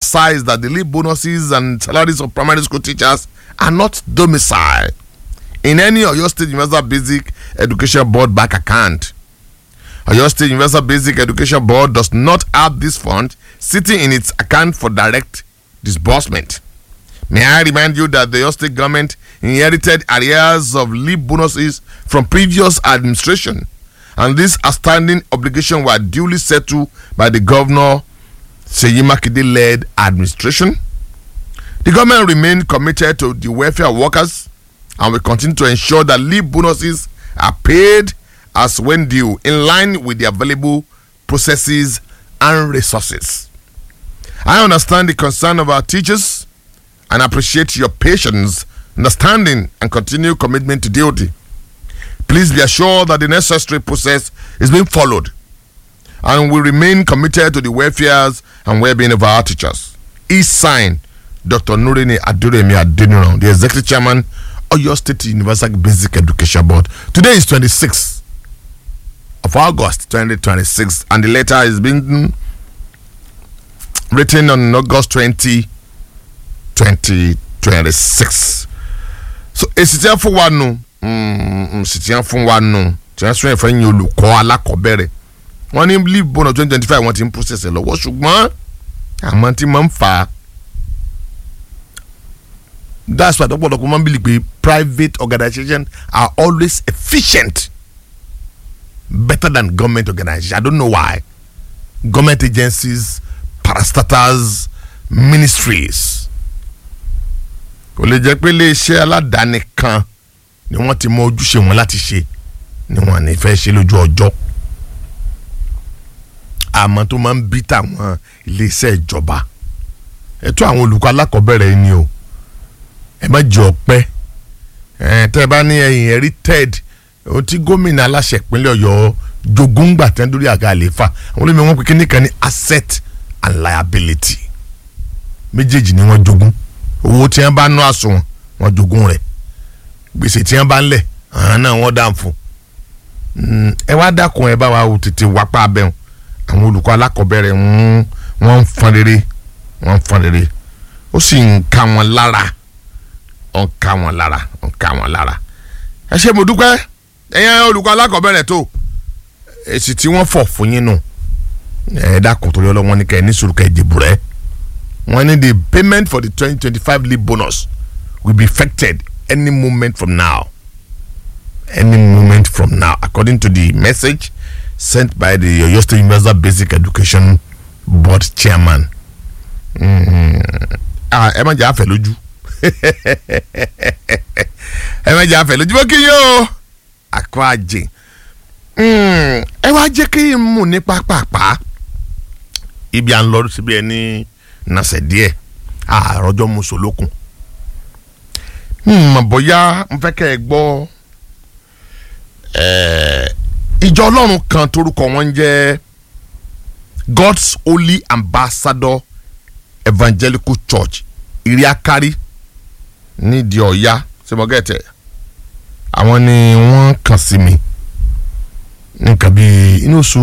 emphasized that the leave bonuses and salaries of primary school teachers are not domiciled in any Oyo State Universal Basic Education Board bank account. Oyo State Universal Basic Education Board does not have this fund sitting in its account for direct disbursement. May I remind you that the Oyo State government inherited arrears of leave bonuses from previous administration, and these outstanding obligations were duly settled by the governor Seyi Makinde-led administration. The government remained committed to the welfare of workers and will continue to ensure that leave bonuses are paid as when due in line with the available processes and resources. I understand the concern of our teachers and appreciate your patience, understanding, and continued commitment to duty. Please be assured that the necessary process is being followed and we remain committed to the welfare and well-being of our teachers. Each sign, Dr. Nurini Aduremi Adeniran, the executive chairman of your state universal basic education board. Today is 26th of August 2026, and the letter is being written on August 20, 2026. So, èsì tí wọ́n fún wa nù èsì tí wọ́n fún wa nù tí wọ́n sún ẹ̀fọ́ yín olùkọ́ alákọ̀ọ́bẹ̀rẹ̀ wọ́n ní leave bonus twenty twenty five wọ́n ti ń process ẹ̀ lọ́wọ́ ṣùgbọ́n àmọ́ tí máa ń fà á that's why ọ̀pọ̀lọpọ̀ máa ń bìlì pé private organizations are always efficient better than government organizations I don't know why government agencies parastatals ministries kò lè jẹ́ pé iléeṣẹ́ aládàáni kan ni wọ́n ti mọ ojúṣe wọn láti ṣe ni wọ́n ní fẹ́ ṣe lójú ọjọ́ àmọ́ tó máa ń bí tàwọn iléeṣẹ́ ìjọba ẹ̀tọ́ àwọn olùkọ́ alákọ̀ọ́bẹ̀rẹ̀ ni o ẹ má jẹ ọpẹ́ ẹ tẹ́ ẹ bá ní ẹ̀yìn ẹ̀rí ted ohun tí gómìnà aláṣẹ ìpínlẹ̀ ọ̀yọ́ jogún gbà tẹ́ lórí àga àlééfà àwọn olómi wọn pe kíní kan ní asset and liability méjèèjì ni wọ́n jogún owó tí wọ́n bá ná àsùnwọ̀n wọ́n jogún rẹ̀ gbèsè tí wọ́n bá ń lẹ̀ àwọn náà wọ́n dà fún ẹ wá dákun ẹ bá wa tètè wápá abẹ́hùn àwọn olùkọ́ alákọ̀ọ́bẹ̀rẹ̀ wọ́n ń fọn rere wọ́n ń fọn rere ó sì ń ká wọn lára ó ń ká wọn lára ó ń ká wọn lára ẹ ṣe mo dúpẹ́ ẹ̀yin olùkọ́ alákọ̀ọ́bẹ̀rẹ̀ tó èsì tí wọ́n fọ̀ fún yín nù ẹ dákun torí ọlọ́wọ́n ní kẹ́ ẹ ní sùúrù kẹ́ ẹ dìbò rẹ wọ́n ní the payment for the twenty twenty five leave bonus will be effected any moment from now any moment from now according to the message sent by the Oyo State Universal Basic Education Board chairman. ẹ má jẹ́ àfẹ́ lójú ẹ má jẹ́ àfẹ́ lójú bó kí yóò àkọ́ àjè ẹ wá jẹ́ kí n mú ní pápápá ibi à ń lọ síbi ẹ ní nàṣẹ díẹ̀ àròjọ mùsùlùkùn mọ̀ bóyá n fẹ́ kẹ́ ẹ gbọ́ ìjọ ọlọ́run kan torúkọ wọn ń jẹ́ God's Holy Ambassador Evangelical Church iriakari nídìí ọ̀ya sẹ́mọ́gẹ́tẹ̀ àwọn ni wọ́n kàn sí mi nǹkan bíi inú oṣù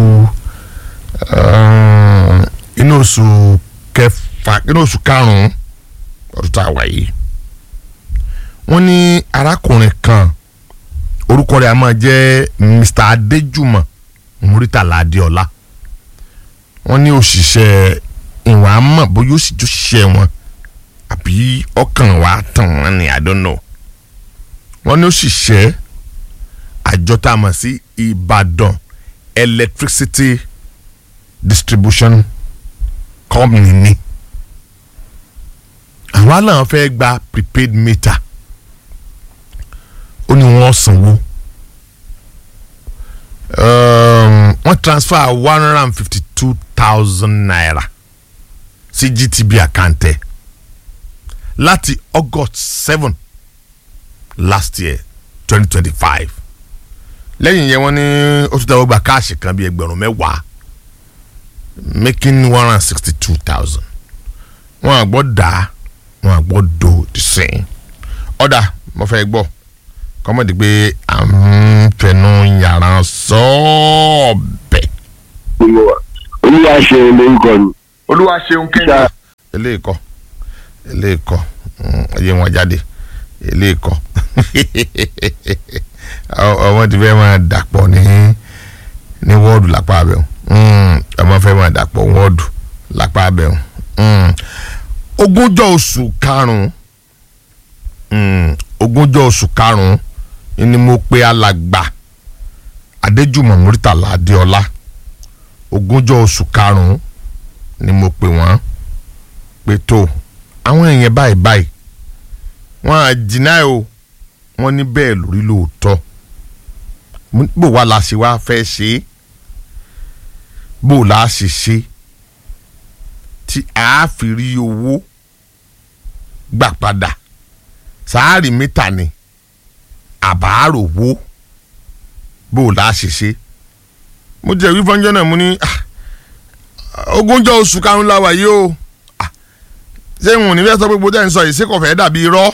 inú oṣù kẹfà inú oṣù karùn-ún ọdún tá a wà yìí wọ́n ní arákùnrin kan orúkọ rẹ̀ a máa jẹ́ Mr Adéjùmọ̀ Muritala Adéọlá wọ́n ní òṣìṣẹ́ ìwà àmọ́ bóyá ó sì jó ṣiṣẹ́ wọn àbí ọkàn wa tàn wọ́n ní I don't know wọ́n ní òṣìṣẹ́ àjọ tá a mọ̀ sí Ìbàdàn Electricity Distribution Company ni àwọn aláwọ̀ fẹ́ gba prepaid meter ó ní wọ́n sanwó wọ́n transfer one hundred and fifty two thousand naira sí GTB àkáǹtẹ̀ láti August seven last year twenty twenty five lẹ́yìn yẹn wọ́n ní ó tún dáwọ́ gba káàṣì kan bíi ẹgbẹ̀rún mẹ́wàá making one hundred and sixty two thousand wọ́n àgbọ̀ dá wọ́n àgbọ̀ do the same ọ̀dà mo fẹ́ gbọ́ kọ́mọ̀dé pé à ń fẹnu yàrá sọ́ọ̀bẹ̀. olúwa ṣe lórúkọ mi. olúwa ṣeun kẹ́hìn. eléyìí kọ́ eléyìí kọ́ mm, ẹyẹ wọn jáde eléyìí kọ́ ọmọ ti fẹ́ máa dàpọ̀ ní ní wọ́ọ̀dù lápá abẹ́ ọmọ fẹ́ máa dàpọ̀ wọ́ọ̀dù lápá abẹ́ ogúnjọ́ oṣù karùn-ún mm, ogúnjọ́ oṣù karùn-ún ni mo pe alàgbà adéjùmọ̀ muritàlá adéọlá ogúnjọ́ oṣù karùn-ún ni mo pè wọ́n pé tó àwọn èèyàn báyìí báyìí wọ́n á jìnnà o wọ́n ní bẹ́ẹ̀ lórí lóòótọ́ Mo ní bó wa la ṣe wá fẹ́ ṣe é bó la ṣe ṣe tí a fi rí owó gbà padà sáárì mítà ni àbárò wo bó la ṣe ṣe mo jẹ́ wí fọ́njọ́ náà mo ní ah, ogúnjọ́ oṣù karùn-ún la wà yìí o Ah, ṣé n ò ní fẹ́ sọ pé gbogbo ẹ̀ ń sọ yìí ṣé kò fẹ́ dàbí irọ́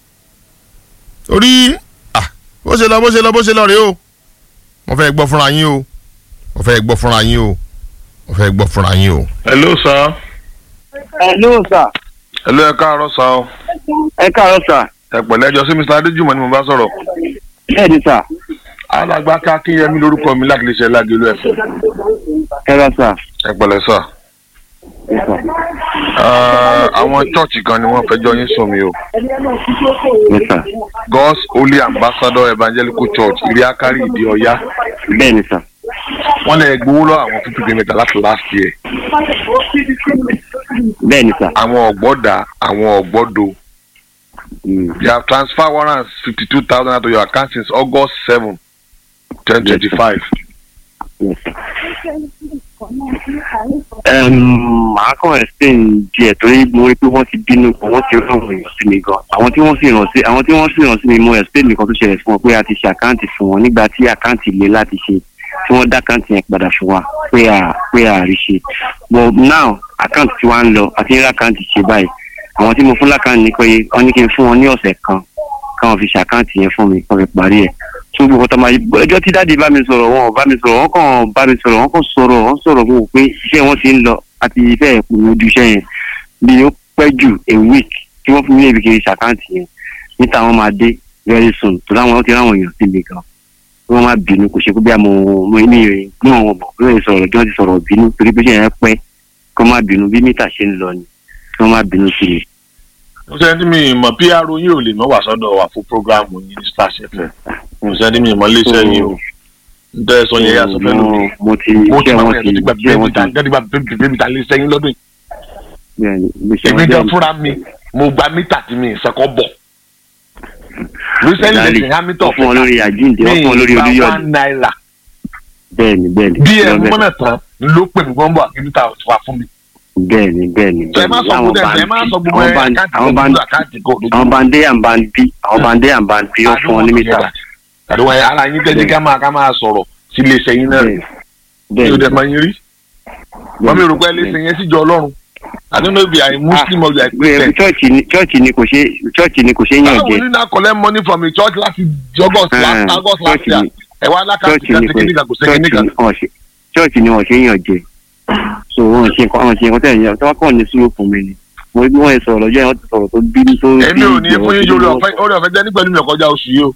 orí ah, bó ṣe lọ bó ṣe lọ bó ṣe lọ rèé o mo fẹ́ gbọ́ fúnra yín o mo fẹ́ gbọ́ fúnra yín o mo fẹ́ gbọ́ fúnra yín o. hello sir. hello sir hello ẹ káàárọ̀ sá o. ẹ káàárọ̀ sir ẹ pẹ̀lẹ́ ẹjọ́ sí mr adéjùmọ̀ ni mo bá sọ̀rọ̀. bẹ́ẹ̀ ni sir alàgbà akínyẹmí lórúkọ mi láti lè ṣe lágẹ̀lú ẹ̀fẹ̀. ẹ rà sir ẹ pẹ̀lẹ́ sà. Yes, sir. àwọn chọ́ọ̀chì kan ni wọ́n fẹjọ́ yín sùn mí o. Yes, sir. God's Holy Ambassador Evangelical Church ìrìákárí ìdí ọ̀yá. bẹ́ẹ̀ ni sir wọ́n lè gbowó lọ àwọn fifty kilometre láti last year. bẹ́ẹ̀ ni sir àwọn ọ̀gbọ́dà àwọn ọ̀gbọ́dọ̀ Mm. you have transfer warrants fifty two thousand to your account since August seven twenty twenty five. Yes, sir. Em, màá kàn explain díẹ̀ torí mo rí pé wọ́n ti bínú gan wọ́n ti rán àwọn èèyàn sí mi gan àwọn tí wọ́n sì rán sí àwọn tí wọ́n sì rán sí mi mo explain nǹkan tó ṣẹlẹ̀ fún wọn pé a ti ṣe àkáǹtì fún wọn nígbà tí àkáǹtì le láti ṣe tí wọ́n dá àkáǹtì yẹn padà fún wa pé à pé à rí ṣe but now àkáǹtì tí wọ́n ń lọ àti ní àkáǹtì ṣe báyìí àwọn tí mo fún lákàǹtì ní pé wọ́n ní kí n fún wọn ní ọ̀sẹ̀ kan káwọn fi ṣàkáǹtì yẹn fún mi kọ́ fi parí ẹ̀ tó gbogbo tó máa ẹjọ́ tí dáàdi bá mi sọ̀rọ̀ wọn ò bá mi sọ̀rọ̀ wọn kàn bá mi sọ̀rọ̀ wọn kàn sọ̀rọ̀ wọn sọ̀rọ̀ fún mi pé iṣẹ́ wọn ti ń lọ àti ìfẹ́ ẹ̀kú ojú iṣẹ́ yẹn bí ó pẹ́ jù a week tí wọ́n fún mi lébi kiri ṣàkáǹtì yẹn níta wọn máa dé very soon tó láwọn ti ráwọn èèyàn sí mi gan kí wọ́n má bínú kò ṣe pé bí mo mo ní ìrìn gbé wọn bọ̀ bí wọ́n ti sọ̀rọ̀ bí wọ́n ti sọ̀rọ̀ bínú torí pé iṣẹ́ yẹn pẹ́ kí wọ́n má bínú bí mítà ṣe ń lọ ni kí wọ́n má bínú sí mi. mo ṣe ní mi ìmọ̀ pr yín ò lè mọ́ wà sọ́dọ̀ wà fún programu yín ní star fm mo ṣe ní mi ìmọ̀ iléeṣẹ́ yín o n tẹ́ ẹ sọ yẹn yàtọ̀ fẹ́ lómi mo ti mo ti iṣẹ́ máa wọn ń ti yàtọ̀ nígbà iṣẹ́ wọn ti nígbà bébí ta iléeṣẹ́ yín lọ́dún yìí bẹ́ẹ̀ ni iṣẹ́ èmi wọn gan jẹ́ fúnra mi mo gba mítà tí mi ìsẹ́kọ̀ bọ̀ recently Exactly. lẹ́sìn hamilton wọ́n fún wọn lórí àjíǹde wọ́n fún wọn lórí mi ìgbà olúyọ̀dé one naira bẹ́ẹ̀ ni bẹ́ẹ̀ ni bí ẹ bẹ́ẹ̀ ni, mọ́nà tán ló pè mí gbọ́n bọ̀ àkí mítà wà fún mi. bẹ́ẹ̀ ni bẹ́ẹ̀ ni sọ ẹ má sọ àwọn gbogbo ẹ ẹ má sọ gbogbo ẹ band- àkáǹtì àwọn kò band- lójú àkáǹtì kò lójú. àwọn bande and band b àwọn bande and band b wọ́n fún wọn ní mítà àdúgbò ẹ ara yín tẹ́jú ká máa ká máa sọ̀rọ̀ sí iléeṣẹ́ yín náà bẹ́ẹ̀ mi bẹ́ẹ̀ ò ni dẹ̀ máa yín rí wọ́n mi rò pé iléeṣẹ́ yẹn síjọ ọlọ́run I don't know if you are a Muslim or you are a Christian. church ni church ni kò ṣe church ni kò ṣe yàn báwo jẹ ni na collect money from a church láti August last Eh, August last church year ni- ẹ wá lákàtúntì church kan ni ṣe kò kíníkà kò ṣe church kíníkà. ni wọ́n ṣe church ni wọ́n ṣe yàn jẹ so wọ́n ṣe nǹkan wọ́n ṣe nǹkan tẹ̀yìn tí wọ́n kàn ní sùúrù fún mi ni mo bí wọ́n yẹn sọ̀rọ̀ lọ́jọ́ yẹn wọ́n ti sọ̀rọ̀ tó bínú tó èmi ò ní fún yín lórí ọ̀fẹ́ orí ọ̀fẹ́ jẹ́ ní pẹ̀lú mi ọ̀kọjá oṣù yìí o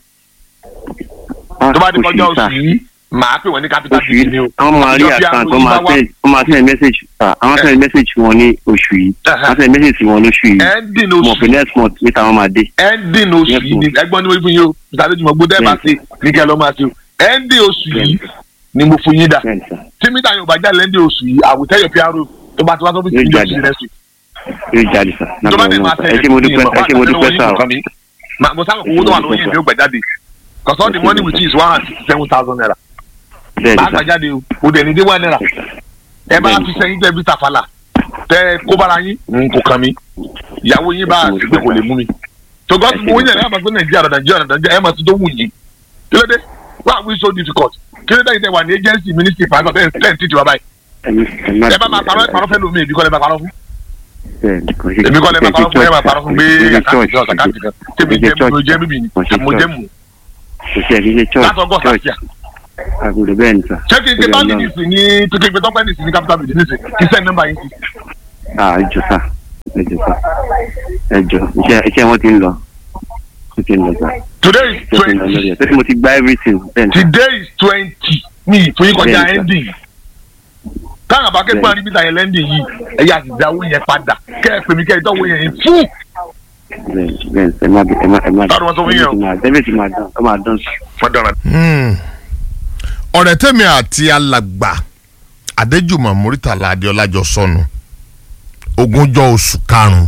tó bá di kọjá oṣù yìí màá pè wọ́n ní capital oṣù yìí city ni o. àwọn máa rí Ìjọ bí àkáǹtì àwọn wọ́n máa yìí bá wá- send wọ́n máa send message ah, àwọn send message wọn ní oṣù yìí wọ́n send message sí wọn lóṣù yìí ending mo oṣù fi next month níta wọ́n máa dé ending oṣù Yes, yìí ni ẹgbọ́n ni mo fún yín o ìtàlẹ́jùmọ̀ gbọ́dọ̀ ẹ̀ bá ṣe ní kẹ́ ẹ lọ́ máa ṣe o ending oṣù yìí ni mo fún yín dà bẹ́ẹ̀ ni sir tí mítà yóò bá jáde ending oṣù yìí àwùjọ yóò fi àrò tó bá ti wá tó fi Yóò sí jáde. oṣù rẹ̀ sí. yóò jáde sir tó bá nàbọ̀ dẹ̀ máa wọn ẹ ṣé mo dúpẹ́ ẹ ṣé mo dúpẹ́ sá o Ma- mo sábà owó tó wà lóyún ìdí ó gbà jáde cause all the money with you is one hundred sixty seven thousand naira bẹ́ẹ̀ bá ni gbà sir jáde o o dẹ̀ ní dé one naira ẹ bá Bẹ́ẹ̀ni. fi sẹ́yìn tẹ́ bí tàfàlà tẹ kó bára yín n kò kàn mí ìyàwó yín bá Mo àti pé kò lè mú mi tó gọ́ mo yẹn ẹ máa gbé nàìjíríà lọ nàìjíríà lọ nàìjíríà ẹ máa ti tó wù yín kí ló dé why are we so difficult kí ló dé yìí tẹ wà ní agency ministry fún àgbà tẹ́ ẹ̀ ń tìtì wá báyìí Ẹ̀mí- ẹ̀mí ẹ bá máa parọ́ ẹ parọ́ fẹ́ lómi èmi kọ́ lẹ máa parọ́ fún bẹ́ẹ̀ ni kò ṣe èmi kọ́ lẹ máa parọ́ fún ẹ máa parọ́ fún gbé kò ṣe àkáǹtì church, kan àkáǹtì kan kò tèmi ṣe jẹ́ church, mo jẹ́ bíbí ni kò ṣe mo jẹ́ church. mu kò ṣe kì í ṣe church láti ọgọ́ta church sí à àgùdù bẹ́ẹ̀ ni sir ṣé kí n ké Torí báńkì Ọlọ́run. nìsín ní kí n ké tọ́pẹ́ nìsín ní capital building nìsín kí send number yín sí ah jọ sá ẹ jọ sá ẹ jọ iṣẹ́ iṣẹ́ wọn ti ń lọ ó ti ń lọ sá today is ó ti ń lọ lórí twenty ẹ̀ torí mo ti gba everything bẹ́ẹ̀ ni today is twenty mi fún yín kọjá Bẹ́ẹ̀ni, sir. ending káwọn àbákẹ́ gbọ́n níbi ìtàn yẹn lending yìí ẹ̀yà àti ìdáwó yẹn padà kẹ́ ẹ pè mí kẹ́ ẹ tọ́wọ́ yẹn fún bẹ́ẹ̀ bẹ́ẹ̀ ẹ má ẹ má ẹ má Báwo ni wọ́n sọ fún yín o? everything máa dán ó máa dán sí. fọdọ̀ràn. Hmm. ọ̀rẹ́ tèmi àti alàgbà adéjùmọ̀ muritàlá adéọlá jọ sọnù ogúnjọ́ oṣù karùn-ún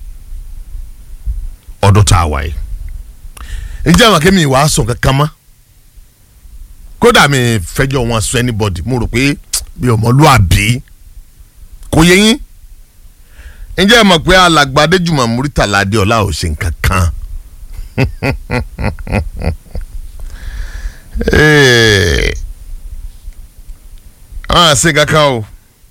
ọdún tá a wà yìí ǹjẹ́ àwọn akémi ìwà sùn kankan mọ́ kódà mi fẹjọ́ wọn sọ anybody mo rò pé bí ọmọlúàbí kò yẹ yín ǹjẹ́ ẹ mọ̀ pé alàgbà adéjùmọ̀ muritàlá adéọlá ò ṣe nǹkan kan Ee, wọn à ṣe kankan o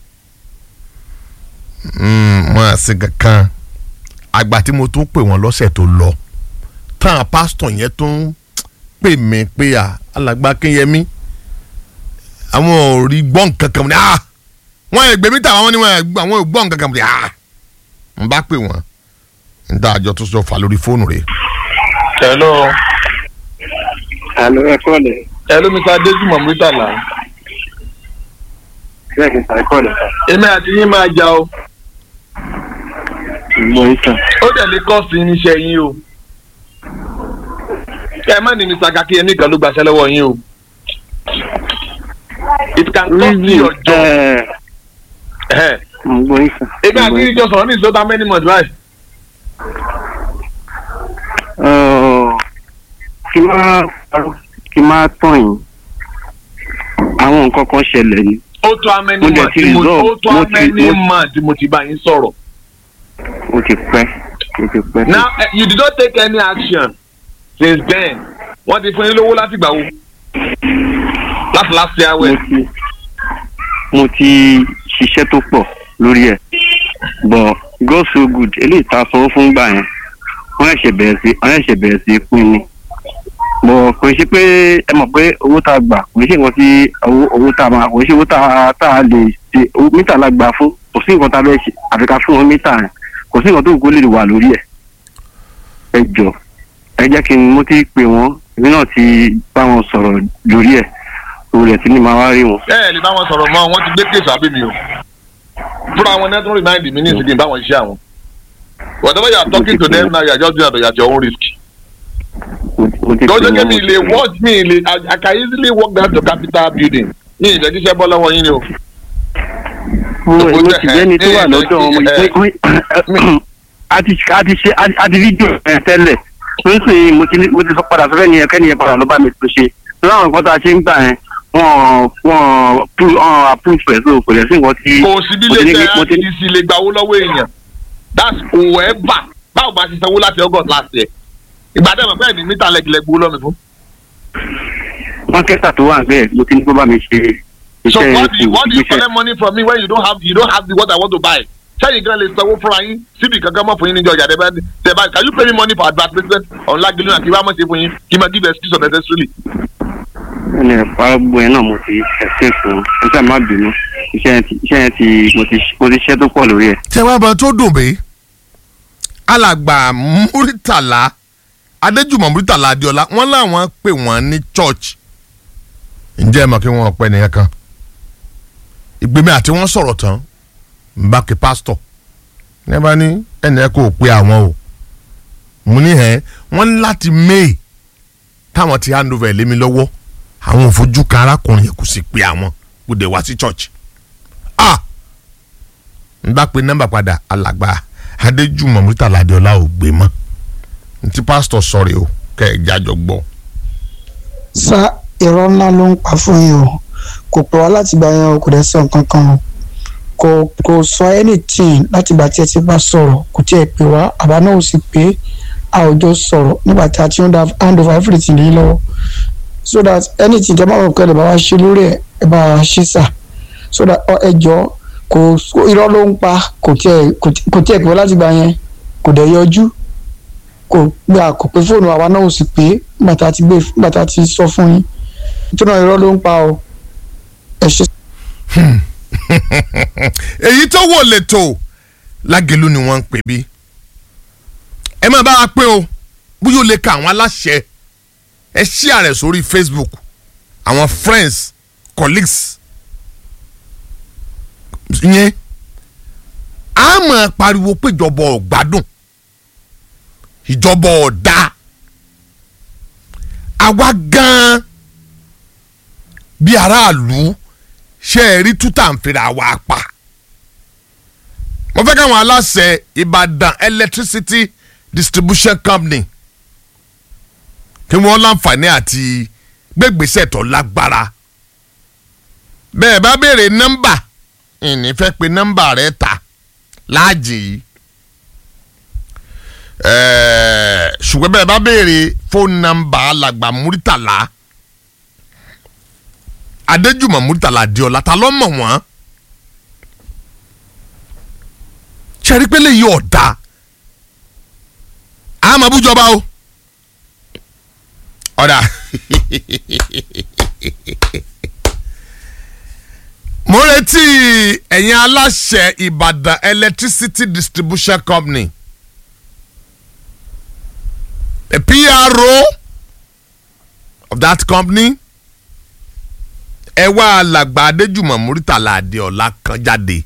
Mm, wọn à ṣe kankan àgbà tí mo tún pè wọ́n lọ́sẹ̀ tó lọ táwọn pásítọ̀ yẹn tún pè mí pé à alàgbà Kínyẹmí àwọn ò rí gbọ́n kankan ní à wọ́n yẹ gbèmí tà wọ́n ní wọ́n yẹ gbọ́- àwọn ò gbọ́n kankan ní à n bá pè wọ́n n dá àjọ tó sọ fà lórí fóònù rẹ̀ hello àlọ́ ẹ kọ́lẹ̀ hello mr adéjúmọ̀ murtala bẹ́ẹ̀ ni sàrẹ́ kọ́lẹ̀ sá èmi àti yín máa jà o ìgbọ́ yín sàn. ó dẹ̀ lè kọ́ọ̀sì irinṣẹ́ yín o ẹ má ní mr kakíyẹmí kan ló gbaṣẹ́ lọ́wọ́ yín o it can cost you your job. ẹ Ẹhẹ́. ìgbọ́ yín sàn. èmi àti yín jọ sọ̀rọ̀ ní ìṣòdà many months báyìí. Ọ̀, kí má kí má tàn yín àwọn nǹkan kan ṣẹlẹ̀ ni ó tó amẹ́ni Mo dẹ̀ mọ̀ ti tí mo resolve. ó tó Mo ti- amẹ́ni mo- mọ̀ tí mo ti bá yín sọ̀rọ̀. ó ti pẹ́ ó ti pẹ́. now eh, you did not take any action since then wọ́n ti fún yín lówó láti gbà wo láti last year mo well. ti mo ti ṣiṣẹ́ tó pọ̀ lórí ẹ̀ but God so good eléyìí tá a sanwó fún gbà yẹn wọ́n ẹ̀ṣẹ̀ bẹ̀rẹ̀ sí wọ́n ẹ̀ṣẹ̀ bẹ̀rẹ̀ sí pín ni but kò ṣe pé ẹ mọ̀ pé owó tá a gbà kò ṣe nǹkan tí owó owó tá a máa kò ṣe owó tá a tá a lè ṣe owó mítà la gbà fún kò sí nǹkan tá a bẹ́ẹ̀ ṣe àfi ká fún wọn mítà yẹn kò sí nǹkan tó kó lè wà lórí ẹ̀ ẹ jọ ẹ jẹ́ kí n mo ti pè wọ́n èmi náà ti bá wọn sọ̀rọ̀ lórí ẹ̀ òun rẹ̀ tí ní máa wá rí wọn. ẹ ẹ lè bá wọn sọ̀rọ̀ mọ́ wọ́n ti gbé kéèsì àbí mi o fúnra wọn náà tún remind mi ní ìsìnkú báwọn iṣẹ́ àwọn whatever you are talking to them now you are just doing it at your own risk. mo ti pè lọ́jọ́ wọ́n, kẹ́mi mo ti lè pè wọ́n. work mi lè I I can easily work down to capital building ní ìfẹ́ tíṣẹ́ bọ́ lọ́wọ́ yín ni o. mo Mo mo jẹ́- ti jẹ́ni tó wà ẹ- lọ́dọ̀ ẹ- wọn ẹ- a ti a ti ṣe a ti fídíò ẹ tẹ́lẹ̀ nísìnyí mo ti ní- mo ti sọ padà sọ́fẹ́ nìyẹn kẹ́niyẹn padà ló bá mi tó ṣe lọ́wọ́ àwọn nǹkan tá a ṣe ń gbà yẹn wọ́n wọ́n pu- wọ́n approve ẹ̀ so kò lè sí nǹkan tí kò sí bí mo ti lè ní- jẹ́ mo ti ní- ICC lè gba owó lọ́wọ́ èèyàn that's whoever báwo bá ṣe sanwó láti august last year ìgbà tẹ́ mọ̀ pé ẹ̀dín mítà lẹ́gìlẹ̀ gbowó lọ́mi fún. wọ́n kẹ́sà tó wà bẹ́ẹ̀ mo ti ní kó bá mi ṣe so iṣẹ́ what do you what do you iṣẹ́- collect money from me when you don't have you don't have the what I want to buy sẹ́yìn gan lè sanwó fúnra yín síbi kankan mọ́ fún yín níjọ́ ìjà tẹ́ bá tẹ́ bá can you pay me money for advertisement on Lagelu àti wàá mọ̀ ṣe fún yín kí n máa give excuse unnecessarily. ẹnì ẹ̀fọ́ gbogbo ẹ̀ náà mo ti ẹ̀sìn fún un iṣẹ́ má bínú iṣẹ́ yẹn ti iṣẹ́ yẹn ti mo ti mo ti ṣiṣẹ́ tó pọ̀ lórí ẹ̀. tẹ wá bá tó dùn bí alàgbà muritàlá adéjùmọ̀ muritàlá adéọlá wọ́n láwọn pè wọ́n ní church ǹjẹ́ ẹ mọ̀ kí wọ́n pẹ́ nìyẹn kan ìgbémi àti wọ́n sọ̀rọ̀ tán ń bá kí pásítọ̀ ní ẹ bá ní ẹnì ẹ kò pe àwọn o mo ní ẹ wọ́n ní láti may táwọn ti hand over ẹ̀ lé mi lọ́wọ́ àwọn ò fojú kan arákùnrin yẹn kò sì pe àwọn kò dé wá sí church ah n bá pe nọ́mbà padà alàgbà adéjùmọ̀ murtala adéọlá ò gbé mọ́ ntí pásítọ̀ sọ̀rọ̀ o kẹ́ ẹ̀ jájọ gbọ́. sá irọ́ ńlá ló ń pa fún yín o kò pẹ́ wá láti gba yẹn o kò dẹ̀ sọ nǹkan kan o kò kò sọ anything láti ìgbà tí ẹ ti bá sọ̀rọ̀ kò tí ẹ pè wá àbá náà ò sì pé a ò jọ sọ̀rọ̀ nígbà tí a ti ń da hand over everything yìí lọ́wọ́ so that anything tẹ́ bá wọ̀ kẹ́ ẹ bá wá ṣe lórí ẹ̀ ẹ bá wá ṣe sà so that ọ ẹ jọ kò irọ́ ló ń pa kò tí ẹ kò tí ẹ pè wá láti gba yẹn kò dẹ̀ yọjú kò gbà kò pé fóònù àwa náà ò sì pé nígbà tá a ti gbé nígbà tá a ti sọ fún yín nítorí náà irọ́ ló ń pa o ẹ ṣe. èyí tó wò lẹ́tọ̀ lágẹ̀lú ni wọ́n ń pè bí ẹ máa bá wa pé o bóyá o lè ka àwọn aláṣẹ ẹ share rẹ̀ sórí Facebook àwọn friends colleagues yẹn a máa pariwo pé ìjọba ọ̀gbádùn ìjọba ọ̀dà àwa gan-an bí aráàlú ṣe é rí tútà ń fira wa pa mo fẹ́ káwọn aláṣẹ Ìbàdàn electricity distribution company kí wọ́n láǹfààní àti gbégbèsè tó lágbára bẹ́ẹ̀ bá béèrè nọ́mbà ìní fẹ́ pe nọ́mbà rẹ̀ ta láàjì yìí ẹ̀ẹ́ ṣùgbọ́n bẹ́ẹ̀ bá béèrè fóònù nọ́mbà alàgbà Múrítàlá Adéjùmọ̀ Múrítàlá Adéọlá ta ló mọ̀ wọ́n ṣẹ́rí pé lè yí ọ̀dà àmọ́ bújọba o ọ̀dà mo retí ẹ̀yin aláṣẹ Ìbàdàn electricity distribution company the PRO of that company ẹ wá alàgbà Adéjùmọ̀ Múrítàlá Adéọlá kan jáde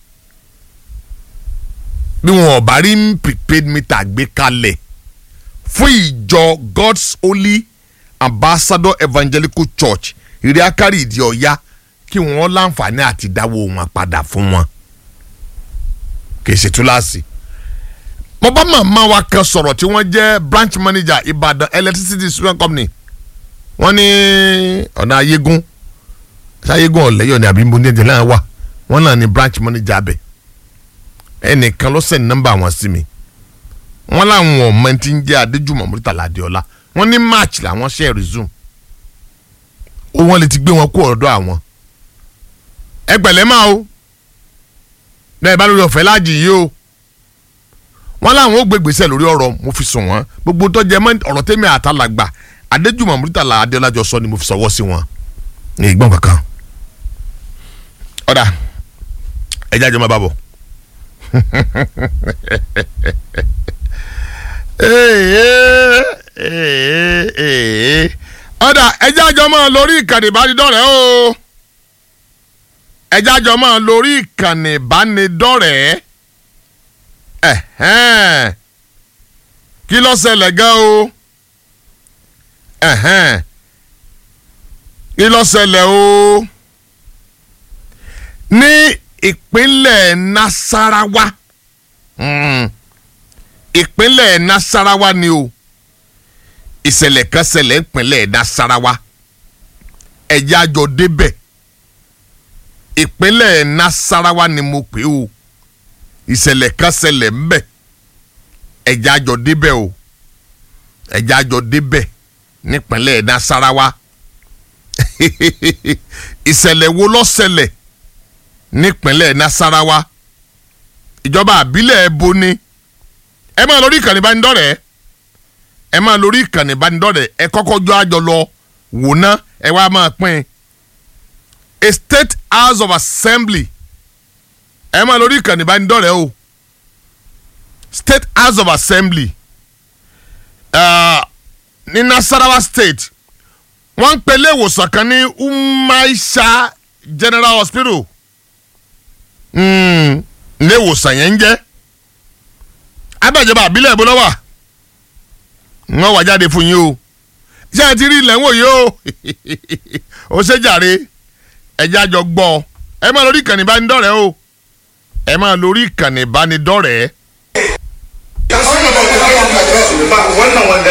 bí wọn ò bá rí prepaid meter gbé kalẹ̀ fún ìjọ God's Holy Ambassador Evangelical Church ìrìákàrí ìdí ọ̀yá kí wọ́n láǹfààní àti dáwọ́ wọn padà fún wọn kì í ṣe túláàsì. mo bá màmá wa kan sọ̀rọ̀ tí wọ́n jẹ́ branch manager Ìbàdàn electricity distribution company wọ́n ní ọ̀nà ayégún ṣáyégún ọ̀lẹ́yọ̀ ni àbí mbóni ẹ̀jẹ̀ náà wà wọ́n náà ní branch manager abẹ ẹnìkan ló send nọ́mbà wọn sí mi wọ́n láwọn ọmọ tí ń jẹ́ Adéjùmọ̀ Múrítàlá Adéọlá wọ́n ní march làwọn ṣe resume ó wọ́n lè ti gbé wọn kó ọ̀dọ̀ àwọn ẹ pẹ̀lẹ́ máa o bẹ́ẹ̀ bá lórí ọ̀fẹ́ láàjì yìí o wọ́n láwọn ó gbé gbèsè lórí ọ̀rọ̀ mo fi sùn wọ́n gbogbo tó jẹ mọ́ ọ̀rọ̀ tẹ́mi àtàlàgbà Adéjùmọ̀ Múrítàlá Adéọlá jọ sọ ni mo fi sọwọ́ sí wọn ní ìgbọ́n kankan ọ̀dà ẹ̀já jọ máa bá bọ̀ ọ̀dà ẹ̀já jọ máa lórí ìkànnì ìbánidọ́rẹ̀ẹ́ o ẹ̀já jọ máa lórí ìkànnì ìbánidọ́rẹ̀ẹ́ ẹ̀hẹ́n kí ló ṣẹlẹ̀ gan o ẹ̀hẹ́n kí ló ṣẹlẹ̀ o ní ìpínlẹ̀ Nasarawa mm. ìpínlẹ̀ Nasarawa ni o ìṣẹ̀lẹ̀ kan ṣẹlẹ̀ ìpínlẹ̀ Nasarawa ẹ̀já jọ débẹ̀ ìpínlẹ̀ Nasarawa ni mo pè o ìṣẹ̀lẹ̀ kan ṣẹlẹ̀ ńbẹ̀ ẹ̀já jọ débẹ̀ o ẹ̀já jọ débẹ̀ nípínlẹ̀ Nasarawa ìṣẹ̀lẹ̀ wo ló ṣẹlẹ̀ nípínlẹ̀ Nasarawa ìjọba àbílẹ̀ ẹ̀bọ ni ẹ máa lórí ìkànnì ìbánidọ́rẹ̀ẹ́ ẹ máa lórí ìkànnì ìbánidọ́rẹ̀ẹ́ ẹ kọ́kọ́ jọ àjọ lọ wò ná ẹ wá máa pín a state house of assembly ẹ máa lórí ìkànnì ìbánidọ́rẹ̀ẹ́ o state house of assembly uh, ní Nasarawa state wọ́n ń pe ilé ìwòsàn kan ní Umaisha General Hospital ilé ìwòsàn yẹn ń jẹ́ abẹ́jọba àbílẹ̀ ìbò lọ́wọ́ wọ́n wà jáde fún yín o ṣé ẹ ti rí ilẹ̀ ń wò yìí o ó ṣe jàre ẹjẹ́ àjọ gbọ́ ẹ máa lórí ìkànnì ìbánidọ́rẹ̀ẹ́ o ẹ máa lórí ìkànnì ìbánidọ́rẹ̀ẹ́. wannan wanda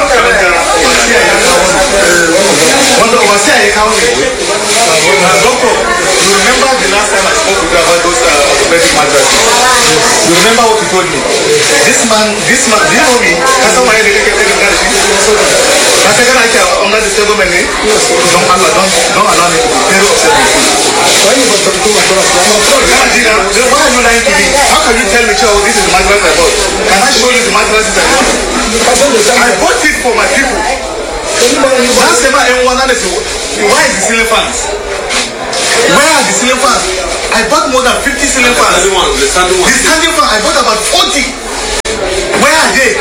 wanda overseer ya kawo ne doctor you remember the last time I spoke with you about those uh, orthopedic mattresses you remember what you told me this man this man do you know me ka san waye da kake kake da shi ka san kana ake under the table ne don Allah don don allow me to be very upset with you kana ji na then why are you lying to me how can you tell me oh this is the mattress I bought can I show you the mattresses I bought I bought it for my people That's never anyone that is why is the ceiling fans? Where are the ceiling fans? I bought more than 50 ceiling fans. The standing one. The standing fan, I bought about 40. Where are they?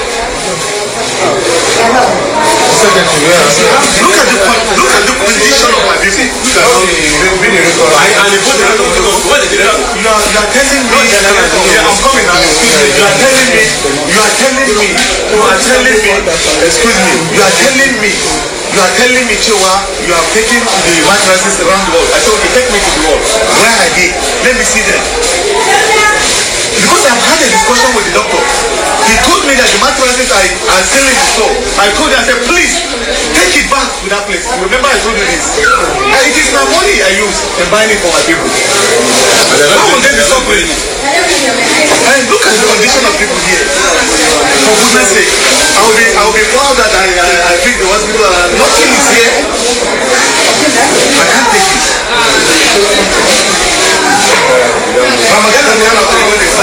Look at the con- look at the condition of my people. I and they put the record on the Where did they record? You are, you are telling me, yeah, I'm coming now. Excuse me. You are telling me, you are telling me, you are telling me, excuse me, you are telling me, you are telling me, Chewa, you have taken the mattresses around the world. I said, okay, take me to the world. Where are they? Let me see them. Because I've had a discussion with the doctor. He told me that the mattresses are, are still in the store. I told him, I said, please, take it back to that place. Remember I told you this. And it is my money I use in buying it for my people. How will they be suffering? And look at the condition of people here. For goodness sake, I will be, I will be proud that I, I, I think the hospital, uh, nothing is here. I can't take it. Ramadan is not Ramadan is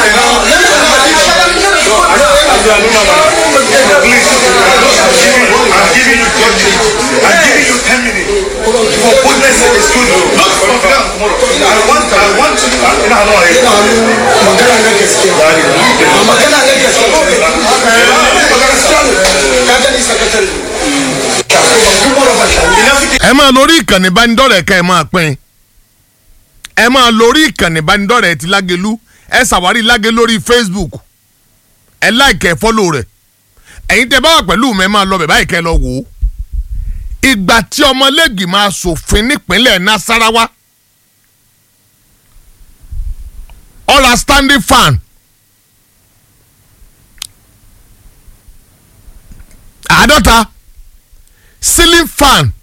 Please, I'm giving you, I'm giving you 10 minutes. I'm giving you 10 minutes. For goodness sake, excuse me. Not from now tomorrow. I want, I want to, I know, I know, I magana na gaskiya a magana na gaskiya magana strong ka gani sakatare kuma ba shi ẹ máa lórí ìkànnì ìbánidọ́rẹ̀ẹ́ ká ẹ máa pín ẹ máa lórí ìkànnì ìbánidọ́rẹ̀ẹ́ ti lágẹ̀lú ẹ ṣàwárí lágẹ̀ lórí facebook ẹ láìkẹ́ fọ́lò rẹ̀ ẹ̀yin tẹ́ bá wà pẹ̀lú mi ẹ máa lọ bẹ̀ báyìí kẹ́ ẹ lọ wò ó ìgbà tí ọmọlẹ́gì máa ṣòfin nípínlẹ̀ nasarawa ọ̀là standing fan àádọ́ta ceiling fan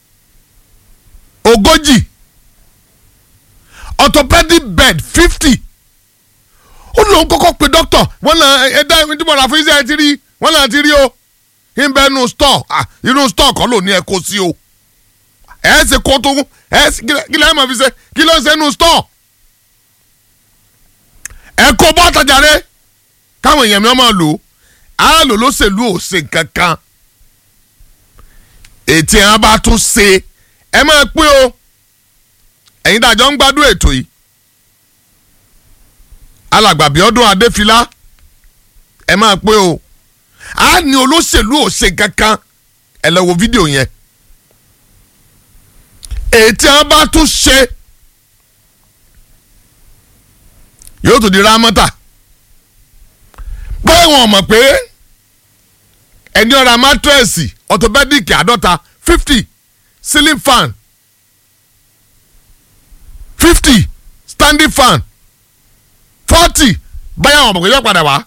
ogójì orthopedic bed fifty ó lóun kọ́kọ́ pe doctor wọ́n náà ẹ̀dá ìdúmọ̀ràn fún iṣẹ́ ẹ ti rí wọ́n náà ti rí o ìbẹ́ inú store ah inú store kan ló ní ẹ kó sí o ẹ ṣe kó tó ẹ ṣe kí lẹ́yìn máa fi ṣe kí ló ń ṣe inú store ẹ kó bọ́ọ̀tà jàre káwọn èèyàn mi máa lò ó á lò lóṣèlú ò ṣe kankan ètí ẹ̀ bá tún ṣe ẹ máa pín o ẹ̀yin dájọ́ ń gbádùn ètò yìí alàgbàbí ọdún adéfilá ẹ máa pín o a ní olóṣèlú ò ṣe kankan ẹ lọ wo fídíò yẹn ètí ẹ̀ bá tún ṣe yóò tún di rámọ́tà pé wọn mọ̀ pé ẹni ọ̀rá mátírẹ́sì ọ̀tọ̀bẹ́dìkì àádọ́ta fifty ceiling fan fifty standing fan forty báyà wọn mọ̀ pé yóò padà wá.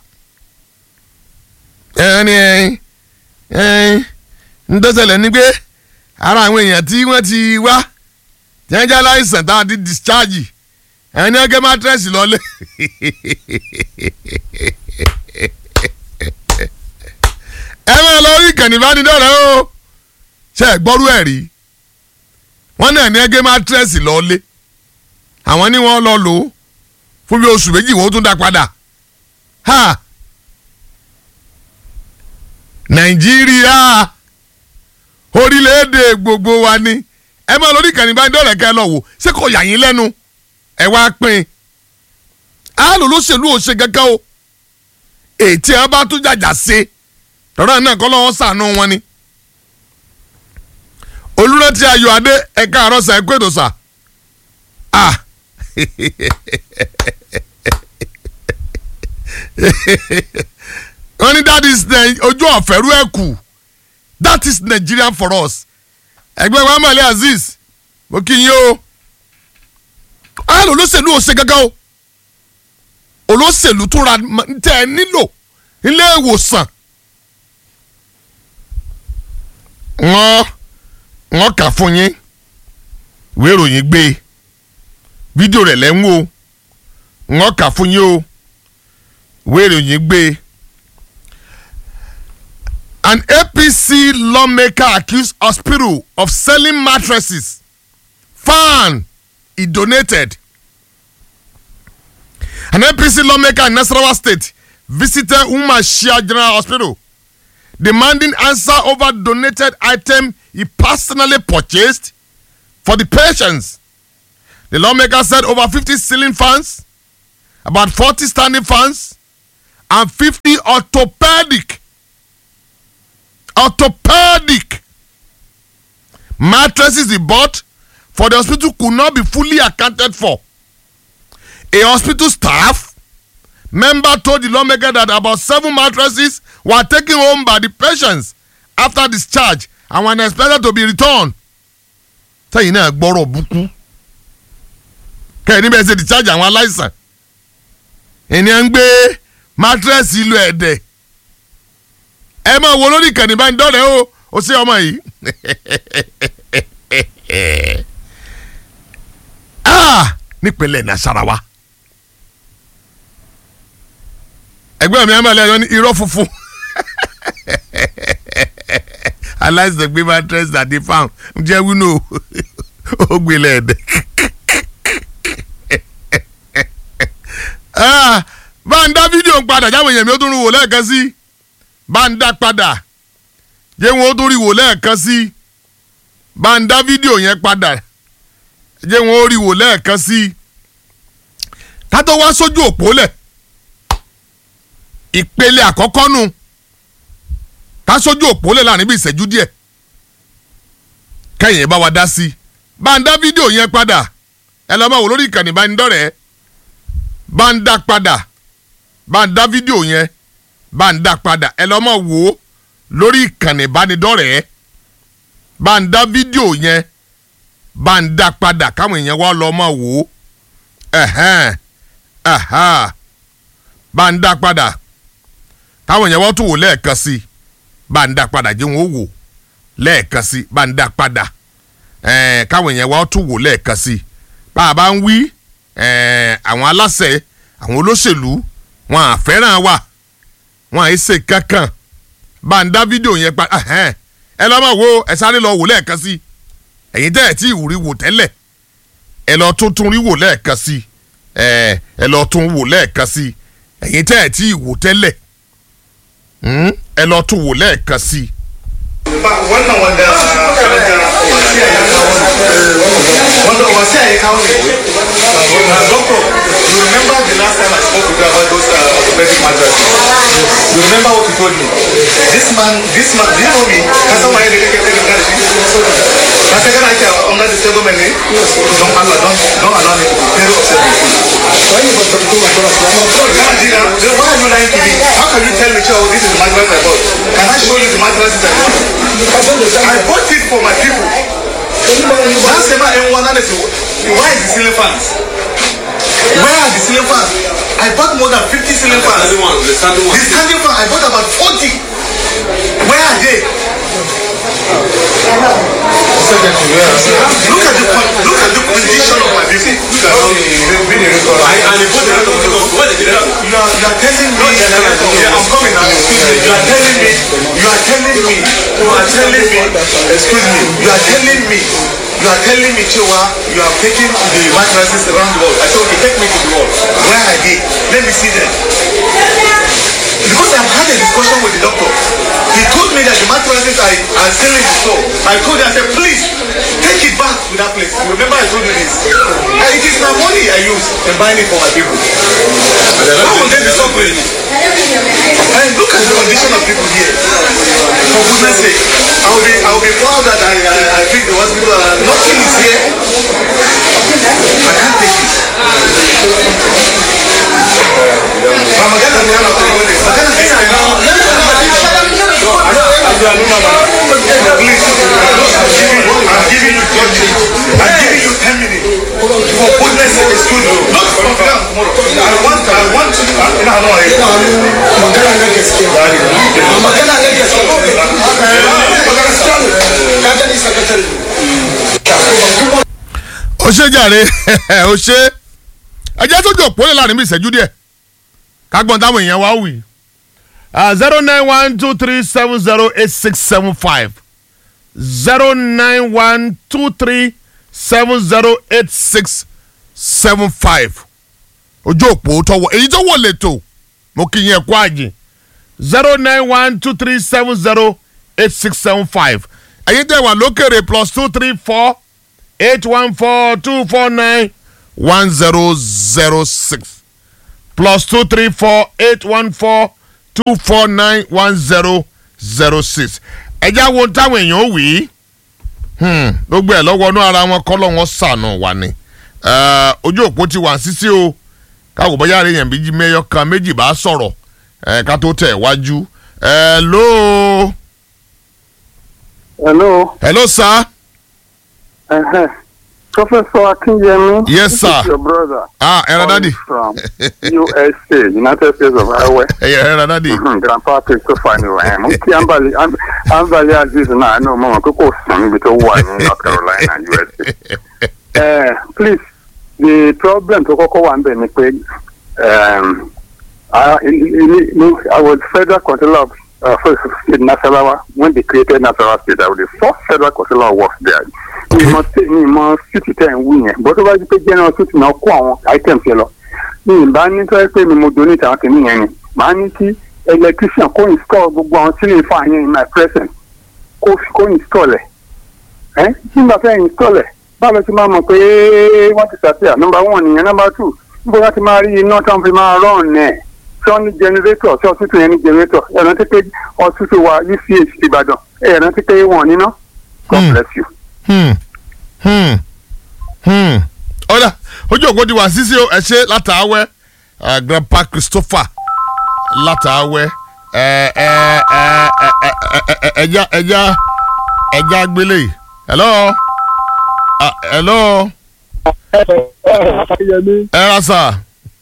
ẹni ẹyin ń dọ́sẹ̀lẹ̀ ní pé ara àwọn èèyàn tí wọ́n ti wá tí wọ́n jẹ́ aláìsàn tá a ti discharge ẹni ẹgẹ́ mátírẹ́sì lọ́lé. ẹ máa lọ rí ìkànnì ìbánidọ́rẹ̀ẹ́ o ṣe é gbọ́rú ẹ̀ rí wọ́n náà ní ẹgẹ́ mátírẹ́sì lọ́lé àwọn ní wọ́n lọ lò ó fún bí oṣù méjì wọ́n tún dá padà ha nàìjíríà orílẹ̀-èdè gbogbo wa ni ẹ máa lọ rí ìkànnì ìbánidọ́rẹ̀ẹ́ kẹ́ ẹ lọ wò ṣé kò yà yín lẹ́nu ẹ wá pín in á lò lóṣèlú ò ṣe kankan o ètí ẹ bá tún jàjà ṣe tọ́lá náà kọ́ lọ́wọ́ sànú wọn ni. olùrántí ayọ̀ adé ẹ̀ka àrọ́sà ẹ̀kọ́ ètò sà. ah wọ́n ní that is ojú ọ̀fẹ́rú ẹ̀ kù that is Nigeria for us. ẹgbẹ́ wa mọ̀lẹ́ Azeez mo kí yín o. á lò olóṣèlú ò ṣe gángan o olóṣèlú tún ra tẹ́ ẹ nílò ilé ìwòsàn wọ́n wọ́n kà fún yín ìwé ìròyìn gbé fídíò rẹ̀ lẹ́ ń wò wọ́n kà fún yín o ìwé ìròyìn gbé an APC lawmaker accused hospital of selling mattresses fan he donated an APC lawmaker in Nasarawa state visited Umar Shia General Hospital demanding answer over donated item he personally purchased for the patients. The lawmaker said over 50 ceiling fans, about 40 standing fans, and 50 orthopedic, orthopedic mattresses he bought for the hospital could not be fully accounted for. A hospital staff member told the lawmaker that about seven mattresses were taken home by the patients after discharge and were expected to be returned. sẹ́yìn náà gbọ́rọ̀ búkú kẹ́hìn níbẹ̀ ṣe discharge àwọn aláìsàn ènìyàn ń gbé mattress ìlú ẹ̀dẹ̀ ẹ máa wo lórí ìkànnì bá ń dọ́rẹ̀ o ó ṣe ọmọ yìí ah nípínlẹ̀ nasarawa ẹgbẹ́ mi àmàlẹ́ ẹ̀yọ́ ní irọ́ funfun aláìsàn gbé mattress àti farm jẹ́ wínú ó gbélé ẹ̀dẹ̀ Ah, bá ń dá fídíò ń padà jáwé èèyàn mi ó tún rí wò lẹ́ẹ̀kan sí bá ń dá padà jẹ́ wọn ó tún rí wò lẹ́ẹ̀kan sí bá ń dá fídíò yẹn padà jẹ́ wọn ó rí wò lẹ́ẹ̀kan sí ká tó wá sójú òpó lẹ̀ ìpele àkọ́kọ́ nù ká sójú òpó lẹ̀ láàrin bí ìṣẹ́jú díẹ̀ kẹ́yìn bá wa dá sí bá ń dá fídíò yẹn padà ẹ lọ́ máa wò lórí ìkànnì ìbánidọ́rẹ̀ẹ́ bá ń dá padà bá ń dá fídíò yẹn bá ń dá padà ẹ lọ́ mọ̀ wò ó lórí ìkànnì ìbánidọ́rẹ̀ẹ́ bá ń dá fídíò yẹn bá ń dá padà káwọn èèyàn wá lọ́ mọ̀ wò ó ẹ̀hẹ́n ẹ̀há bá ń dá padà káwọn èèyàn wá tún wò lẹ́ẹ̀kan sí i bá ń dá padà jẹ́ wọn ó wò lẹ́ẹ̀kan sí i bá ń dá padà ẹ̀ẹ́n káwọn èèyàn wá tún wò lẹ́ẹ̀kan sí i bá a bá ń wí ẹ̀ẹ́ àwọn aláṣẹ àwọn olóṣèlú wọn à fẹ́ràn wa wọn à í ṣe kankan bá ń dá fídíò yẹn pa ẹ̀hẹ́n ẹ lọ́ máa wo ẹ sáré lọ wò lẹ́ẹ̀kan sí ẹ̀yin tẹ́ ẹ̀ tí ìwúrí wò tẹ́lẹ̀ ẹ lọ tún tún rí wò lẹ́ẹ̀kan sí ẹ ẹ lọ tún wò lẹ́ẹ̀kan sí ẹ̀yin tẹ́ ẹ̀ tí ìwò tẹ́lẹ̀ hmm, ẹ lọ tún wò lẹ́ẹ̀kan sí. wannan wanda wanda overseer ya kawo ne uh, doctor you remember the last time I spoke with you about those uh, orthopedic mattresses you remember what you told me this man this man do you know me ka san waye da kake kai da shi ka san kana ake under the state government ne don Allah don don allow me to be very upset with you kana ji na then why are you lying to me how can you tell me oh this is the mattress I bought can I show you the mattresses I bought I bought it for my people na say ma yan wana da su why is the ceiling fans where are the ceiling fans I bought more than 50 ceiling fans the standing fan I bought about 40 where are they look at the con- look at the condition of my people you are you are telling me yeah I'm coming now excuse me you are telling me you are telling me you are telling me excuse me you are telling me you are telling me Chewa you are taking the mattresses around the world I said okay take me to the world where are they let me see them because I've had a discussion with the doctor he told me that the mattresses are, are still in the store I told him I said please take it back to that place remember I told you this and it is my money I use in buying it for my people how will they be suffering and look at the condition of people here for goodness sake I will be I will be proud that I I, I think the hospital uh, nothing is here I can't take it Ma magana ne ana kuma ne magana ne ana Please, I'm giving you judgment. I'm giving you 10 minutes. For goodness sake, excuse me. Not from now tomorrow. I want, I want to. I know, I know. magana na gaskiya magana na gaskiya magana sakatare ka gani sakatare ó ṣe jàre ó ṣe ẹ jẹ́ sójú òpó lè láàrin bí ìṣẹ́jú díẹ̀ kágbọ́n táwọn èèyàn wá wì zero nine one two three seven zero eight six seven five zero nine one two three seven zero eight six seven five ojú òpó tọwọ èyí tó wọ lẹ́tọ̀ mo kì í yẹn kó àjìn zero nine one two three seven zero eight six seven five ẹ̀yin tẹ̀ wà lókèrè plus two three four eight one four two four nine one zero zero six plus two three four eight one four two four nine one zero zero six ẹjá wo táwọn èèyàn ó wí Hmm, gbogbo ẹ̀ lọ́wọ́ inú ara wọn kọ́ lọ́wọ́ sànù wà ní Eh, ojú òpó ti wà sísí o káwọ bóyá rẹ yẹn méjì mẹyọ kan méjì bá sọ̀rọ̀ ẹ ká tó tẹ̀ wájú hello Hello. hello sir Uh-huh. Professor Akinyemi. Yes, this sir. Is your brother. ah ẹ̀rọ dádì From USA, United States of Iowa. ẹ̀yẹ ẹ̀rọ dádì Mhm, Grandpa Christopher ni wà ẹ̀. Mo kí Ambali Am- Ambali Aziz náà ní ọmọ wọn pé kò sùn níbi tó wà ní North Carolina, USA. Uh, please, the problem tó kọ́kọ́ wà ń bẹ̀ ni pé um, I, in, in, I was federal controller of uh, first state Nasarawa when they created Nasarawa state. I was the first federal controller works there. Mi mọ sí mi mọ city ten wí yẹn bó tó bá di pé general city náà kó àwọn items yẹn lọ. Mi ì bá ní tọ́jú pé mi mo donate àwọn kìíní yẹn ni. Màá ní kí electrician kó install gbogbo àwọn ceiling fan yẹn in my presence kó kó install ẹ̀. Ẹ́ tí n bá fẹ́ install ẹ̀ báwo ti máa mọ̀ pé wọ́n ti ṣàtìyà number one nìyẹn number two níbo wọ́n ti máa rí iná tí wọ́n fi máa run ẹ̀ tí wọ́n ní generator tí ọ̀tútù yẹn ní generator ẹ̀ rántí pé ọ̀tútù wa uch ìbàdàn ẹ̀ rántí pé wọ́n níná god Hmm. bless you. Hmm, hmm, hmm. ọ̀dà ojú òpó ti wà sísí o ẹ ṣe látàáwẹ́ eh, grandpa christopher látàáwẹ́ ẹ ẹ ẹ ẹ ẹ ẹ ẹ ẹja ẹja ẹja gbélé yìí hello Ah, hello akínyẹmí ẹ ra sà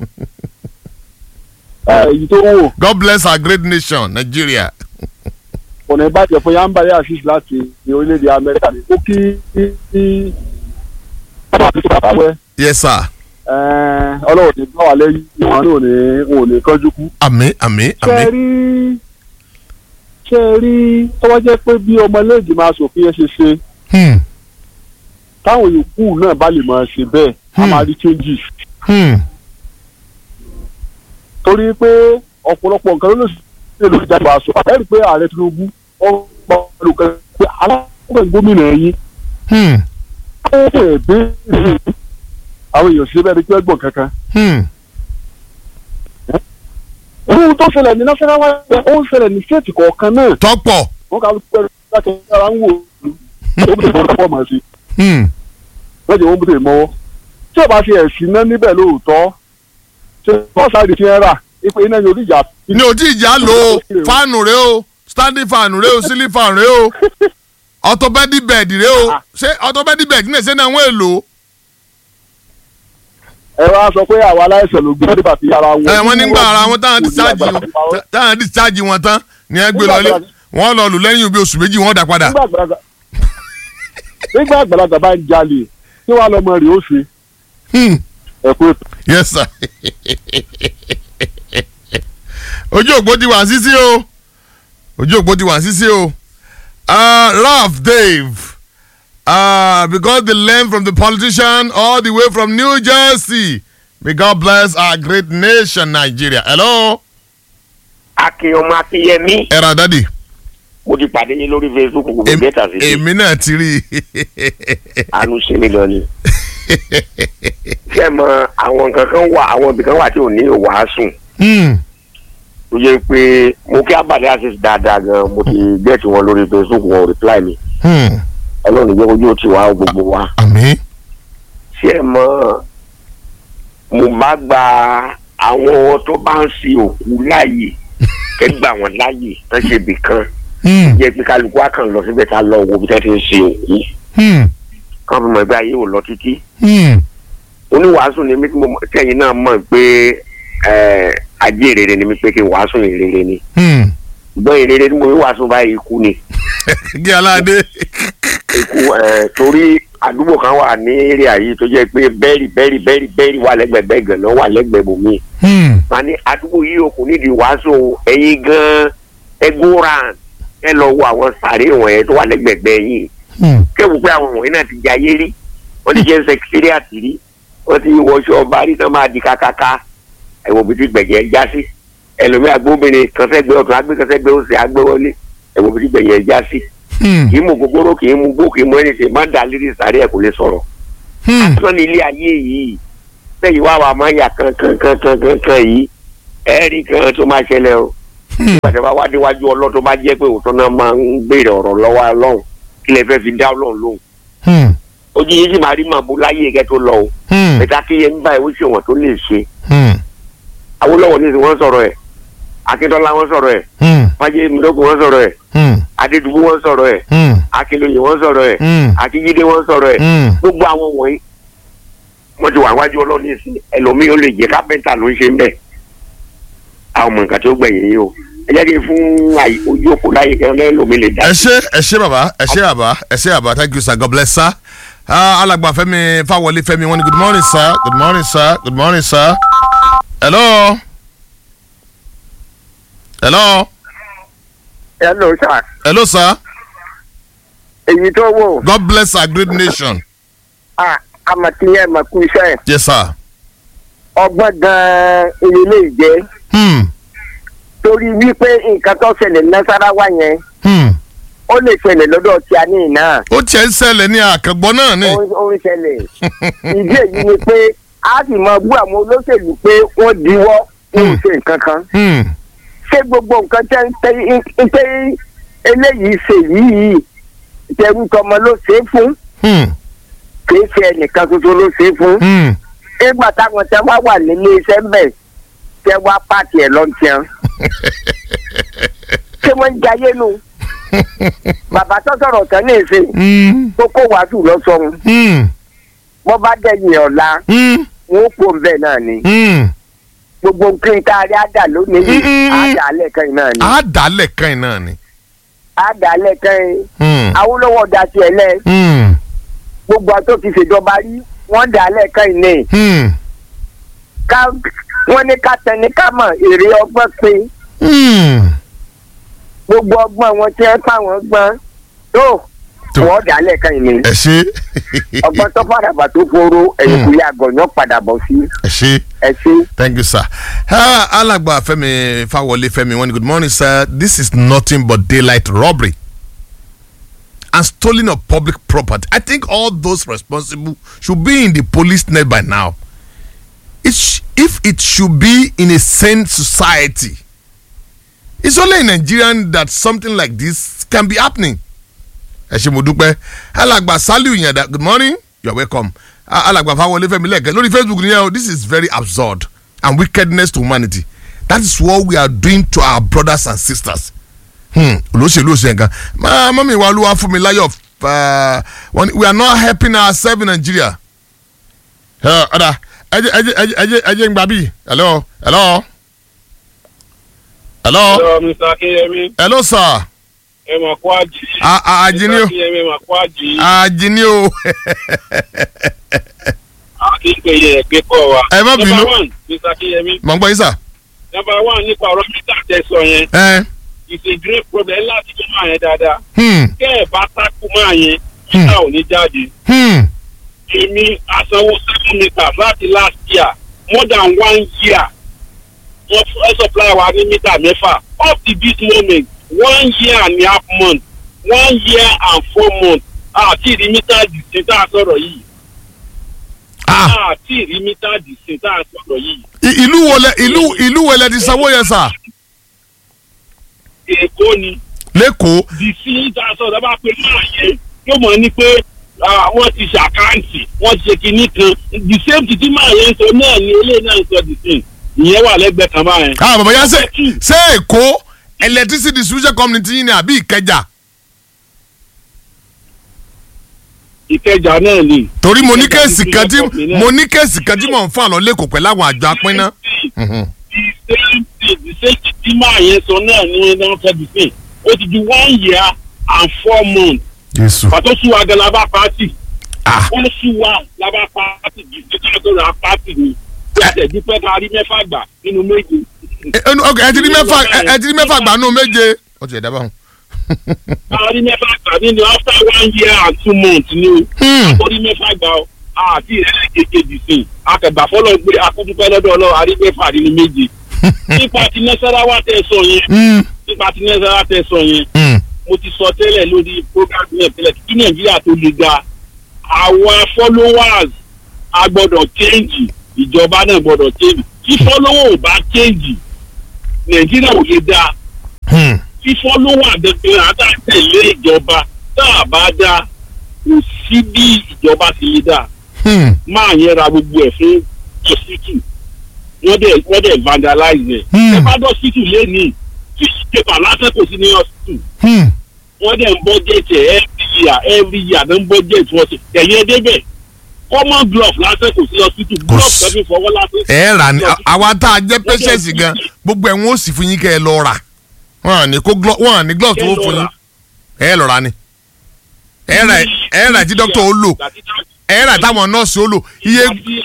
èyí tó wò god bless our great nation nigeria ọ̀nà ìbàjẹ́ fún yambari assis láti ní orílẹ̀-èdè amẹ́ríkà ní ó kí kí ọba àti tó bàbá wẹ́ yes sir ọlọ́run ní bá wà lẹ́yìn ìwọ̀n ní òní òun ò ní kánjú kú. àmì àmì ṣé ẹ àmì rí ṣé ẹ rí tọ́wọ́ jẹ́ pé bí ọmọlẹ́ẹ̀dì máa ṣòfin ẹ ṣe ṣe Hmm, táwọn yòókù náà bá lè máa ṣe bẹ́ẹ̀ a Hmm. máa rí changes hmm, torí pé ọ̀pọ̀lọpọ̀ nǹkan ló lè ṣe lórí ìjàmbá aṣọ ẹ rí i pé ààrẹ tinubu ó gbọ́ olùkọ́ pé alákọ̀ọ́ gómìnà yín hmm, ó fẹ́ bẹ́ẹ̀ àwọn èèyàn ṣe bẹ́ẹ̀ ni pé ẹgbọ̀n kankan. hmm. ohun tó ṣẹlẹ̀ ní nasarawa ó ń ṣẹlẹ̀ ní stéètì kọ̀ọ̀kan náà tọ́pọ̀ wọ́n kà ló pẹ́ láti ara ń wò ó bí wọ́n fọ́ màá sí Hmm, wọ́n jẹ́ wọ́n bí tèmi mọ́wọ́ tí ò bá fi ẹ̀sìn náà níbẹ̀ lóòótọ́ ṣe bọ́ọ̀sì ti ń rà ipe iná yóò díjà ní ojú ìjà lo fáànù rẹ o standing fan rẹ o ceiling fan rẹ o orthopedic bed rẹ o ṣé orthopedic bed náà ṣe náà wọ́n èlò ẹ wá sọ pé àwọn aláìsàn ló gbé nígbà tí ara wọn. ẹ wọ́n nígbà ara wọn táwọn discharge wọn táwọn discharge wọn tán ni ẹ gbé lọlé wọ́n lọ lù lẹ́yìn bí oṣù méjì wọ́n dà padà. nígbà àgbàlagbà nígbà àgbàlagbà bá ń jalè tí wàá lọmọ rẹ̀ ó ṣe Hmm, ẹ̀kú ètò. yes sir ojú òpó ti wà sísí o ojú òpó ti wà sísí o uh, Ralph Dave uh, because they learn from the politician all the way from New Jersey may God bless our great nation Nigeria hello akin ọmọ akinyẹmí ẹ ra dádì mo ti pàdé yín lórí facebook gbogbo Em- bẹta sí i èmi náà ti rí àánú ṣe mí gan ni. ṣé ẹ mọ àwọn nǹkan kan wà àwọn ibì kan wà tí ò ní ìwàásùn Hmm, tó yẹ pé mo kí abàdé access dáadáa gan mo ti gẹ̀ẹ́tì wọn lórí facebook wọn ò reply mi hmm, ọlọ́run jẹ́ ojú ó ti wá gbogbo wa. àmín ṣé ẹ mọ mo bá gba àwọn tó bá ń sin òkú láàyè kẹgbà wọn láàyè tán ṣe bì kan Hmm, jẹ́ pé kálukú á kàn lọ síbẹ̀ ká lọ wo bí tẹ́ ti ń sin òkú hmm, kán fi mọ̀ ẹgbẹ́ ayé ò lọ títí. hmm, oníwàásù ni mí tí mo mọ̀- tí ẹ̀yin náà mọ̀ pé ẹ̀, ajé rere ni mí pé kí n wàásù ìrere ni hmm. gbọ́n ìrere tí mo fi wàásù báyìí ikú ni kí aládé ikú ẹ̀, torí àdúgbò kan wà ní èrè yìí tó jẹ́ pé bẹ́ẹ̀rì bẹ́ẹ̀rì bẹ́ẹ̀rì bẹ́ẹ̀rì wà lẹ́gbẹ̀ẹ́ bẹ́ẹ̀ gan náà wà lẹ́gbẹ̀ẹ́ bòmí Hmm, wọn ní àdúgbò yìí ò kò nídìí wàásù ẹ̀yin gan ẹgbóran ẹ lọ wo àwọn sàárè wọ̀nyẹn tó wà lẹ́gbẹ̀ẹ́ yìí hmm, kẹ́wù pé àwọn wọ̀nyí náà ti jayé rí wọ́n ti jẹ́ sẹkítírìàtì rí wọ́n ti wọṣọ ọba rí náà máa di kákáká ẹ̀wọ̀n bíi ti gbẹ̀jẹ̀ já sí ẹlòmíì agbóbìnrin kan sẹ́gbẹ́ ọ̀tún agbé kan sẹ́gbẹ́ òsì agbéwọlé ẹ̀wọ̀n bíi ti gbẹ̀jẹ̀ já sí hmm, kì í mú gbogbooro kì í mú gbó kì í mú ẹni tè má dà lírí sàárẹ̀ kò lè sọ̀rọ̀ hmm. asán ní ilé ayé yìí lẹ́yìn wá wà máa yà kankan kankan kankan yìí ẹ̀ẹ́rì kan tó máa ṣẹlẹ̀ o nígbà tí wọ́n bá wá déwájú ọlọ́run tó bá jẹ́ pé òótọ́ náà máa ń béèrè ọ̀rọ̀ lọ́wọ́ ọlọ́run kí lè fẹ́ fi dá ọlọ́run lóhùn Hmm. ojú yìí sì máa rí màbú láyé kẹ́ tó lọ o Hmm. ẹ̀ka kí yẹn ń bá ìwé ṣòwò tó lè ṣe Hmm. Awólọ́wọ̀ ní ìsìn wọ́n sọ̀rọ̀ ẹ̀ Akíntọ́lá wọ́n sọ̀rọ̀ ẹ̀ Hmm. Fájẹ́ Mìdókù wọ́n sọ̀rọ̀ ẹ̀ Hmm. Adédùbú wọ́n sọ̀rọ̀ ẹ̀ Hmm. Akínlóye wọ́n sọ̀rọ̀ ẹ̀ Hmm. Akíjídé wọ́n sọ̀rọ̀ ẹ̀ Hmm. gbogbo àwọn wọ̀nyí wọ́n ti wà wájú ọlọ́run ní ìsìn ẹlòmíì ó lè jẹ́ kápẹ́ńtà ló ń ṣe ń bẹ̀ àwọn ọmọ nǹkan tó gbẹ̀yìn yìí o ẹ jẹ́ kí n fún àyè- ojú òkú láyé kí ẹlòmíì lè dá ẹ ṣe ẹ ṣe bàbá ẹ ṣe bàbá ẹ ṣe bàbá thank you sir god bless sir Ah, alàgbà fẹ́mi fáwọlé fẹ́mi wọ́n ní good morning sir good morning sir good morning sir hello hello hello sir hello sir èyí tó wò god bless our great nation àmàtìyẹ màkú iṣẹ́ yes sir ọgbọ́n gan-an ilé ìjẹ́ hmm. torí wípé nǹkan tó ṣẹlẹ̀ nasarawa yẹn Hmm. ó lè ṣẹlẹ̀ lọ́dọ̀ tí a ní ìná ó tiẹ̀ ń ṣẹlẹ̀ ní àkàngbọ́n náà ni ó ó ń ṣẹlẹ̀ ìdí èyí ni pé a sì mọ bú àwọn olóṣèlú pé wọ́n diwọ́ wọn ò ṣe nǹkan kan Hmm. ṣé gbogbo nǹkan tẹ́ ń tẹ́ ń tẹ́ eléyìí ṣe yìí tẹ̀rù tọmọ ló ṣe é fún Hmm. kìí ṣe ẹnìkan tuntun ló ṣe é fún Hmm. nígbà táwọn tẹ wá wà nílé iṣẹ́ ń bẹ̀ tẹ wá pààtì ẹ̀ lọ́ntìyàn ṣé wọ́n ń jayé nu bàbá tó sọ̀rọ̀ tán ní ìsìn Hmm. tó kó wàásù lọ́sọ̀run Hmm. wọ́n bá dẹ̀yìn ọ̀la Hmm. wọn ó kó bẹ́ẹ̀ náà ni Hmm. gbogbo nǹkan tá a rí àdà lónìí yìí Mm-mm. àdà alẹ́ kan yìí náà ni á dálẹ̀ kan yìí náà ni. àdà alẹ́ kan yìí Hmm. Awólọ́wọ̀ dá tiẹ̀ lẹ̀ Hmm. gbogbo àti òfin ṣèjọba rí wọ́n dà alẹ́ kan yìí ní Hmm. ká wọ́n ní ká tẹni ká mọ̀ èrè ọgbọ́n pé Hmm. gbogbo ọgbọ́n wọn tí wọ́n pa wọ́n gbọ́n tó Tó. wọ́n dà alẹ́ kan yìí ní ẹ ṣe ọgbọ́n tó fàdàbà tó foro ẹ̀yìn kò yá àgọ̀nyọ́ padà bọ̀ sí ẹ ṣe ẹ ṣe. thank you sir. Ah, alàgbà fẹ́mi fáwọlé fẹ́mi wọ́n ní good morning sir this is nothing but daylight robbery and stealing of public property i think all those responsible should be in the police net by now it sh if it should be in a sane society it's only in nigeria that something like this can be happening ẹ ṣe mo dúpẹ́ alàgbà saliu yanda good morning you are welcome Ah, alàgbà fáwọlé fẹ́mi lẹ́ẹ̀kẹ́ lórí facebook nìyẹn o this is very absurd and wickedness to humanity that is what we are doing to our brothers and sisters hmm, olóṣèlú òṣèlú nǹkan máa mọ́mí wa olúwa fún mi láyọ̀ uh, wọ́n ní, we are not helping ourselves in nigeria ẹ ọ̀dà ẹjẹ ẹjẹ ẹjẹ ẹjẹ ẹjẹ ń gbà bí hello hello hello Hello, Mr. Akínyẹmí. hello sir Ẹ mà kó àjì. A- a- àjìní o. Mr. Akínyẹmí mà kó àjì. àjìní o Akínyẹmí ẹgbẹ́ kọ́ wa. Ẹ má bínú. Number one, Mr. Akínyẹmí. mọ̀ ń gbọ́ yín sà Number one nípa ọ̀rọ̀ mítà tẹ̀sán yẹn. ẹ It's a great problem láti tó máa yẹn dáadáa. hmm, Kẹ́ ẹ̀ bá tákù máa yẹn, mítà ò ní jáde. hmm, Èmi asanwó seven meters láti last year more than one year. Wọ́n fẹ́ supply wa ní mítà mẹ́fà. Up to this moment, one year and a half month, one year and four months. Àti ìrí mítà dìsín tá a sọ̀rọ̀ yìí. ah Àti ìrí mítà dìsín tá a sọ̀rọ̀ yìí. i- ìlú wo lẹ ìlú ìlú wo lẹ ti sanwó yẹn sà Èkó ni lẹ́kọ̀ọ́ dìsín tá a sọ̀rọ̀ bá pe máa yẹ yóò mọ̀ ní pé ah, wọ́n ti ṣàkáǹtì wọ́n ti ṣe kinní kan the same thing tí máa yẹn ń sọ náà ni eléyìí náà ń sọ dìsín ìyẹn wà lẹ́gbẹ̀ẹ́ kan báyẹn. ah bàbá yẹn ṣe ṣe èkó electricity distribution company ti yín ni àbí ìkẹjà ìkẹjà náà ni. torí mo ní Ìkẹjà kéèsì kan tí distribution company náà. mo ní kéèsì kan tí mò ń fà lọ lẹ́kọ̀ọ́ pẹ̀lú àwọn àjọ apínná. Mhm. the same thing the same thing tí máa yẹn sọ náà ni wọ́n náà fẹ́ dìsín ó ti di one year and four months Jésù. pàtó sùn wa gan labá pàtì ah wọ́n sùn wa labá pàtì dìsín ká tó ra pàtì ni tí a tẹ̀ dúpẹ́ ká rí mẹ́fà gbà nínú méje. ẹ ẹ ok ẹ ti rí mẹ́fà ẹ ẹ ti rí mẹ́fà gbà nù méje. ó ti ẹ̀ dábàá hùn. àárín mẹ́fà gbà nínú after one year and two months ni o Hmm. àkórí mẹ́fà gbà o àti ìrẹ́lẹ̀ kékeré sí i akẹgbà fọlọ́ gbé akúndúpẹ́ lọ́dọ̀ ọlọ́ àrí mẹ́fà nínú méje nípa ti nẹ́sàráwá tẹ̀ sọ yẹn Hmm. nípa ti nẹ́sàráwá tẹ̀ sọ yẹn Hmm. mo ti sọ tẹ́lẹ̀ lórí program náà tẹ́lẹ̀ kí nàìjíríà tó le ga àwa followers a gbọ́dọ̀ change ìjọba náà gbọ́dọ̀ change fífọ́lọ́wọ́ ò bá change nàìjíríà ò lè dáa Hmm. fífọ́lọ́wọ́ àdẹ́gbẹ́ àtàtẹ̀lé ìjọba tá a bá dá kò sí bí ìjọba ti lè dáa Hmm. máa yẹn ra gbogbo ẹ̀ fún hospital wọ́n dẹ̀ wọ́n dẹ̀ vandalize ẹ̀. Hmm. ẹ bá dọ̀ hospital lẹ́nìí fish paper lásán kò sí ní hospital Hmm. wọ́n dẹ̀ ń budget ẹ̀ every year every year ló ń budget wọ́n ti ẹ̀yìn ẹ̀dẹ́bẹ̀ common glove lásán kò sí hospital glove sí. kẹ́fí fọwọ́ lásán. ẹ rà ní àwa tá a jẹ́ patience gan gbogbo ẹ̀ wọ́n ó sì fún yín kẹ́ ẹ lọ rà wọ́n à ní kó glove wọ́n à ní glove tó wọ́n fún yín ẹ lọ rà ni ẹ rà ẹ rà tí dókítà ó lò ẹ rà táwọn nọ́ọ̀sì ó lò iye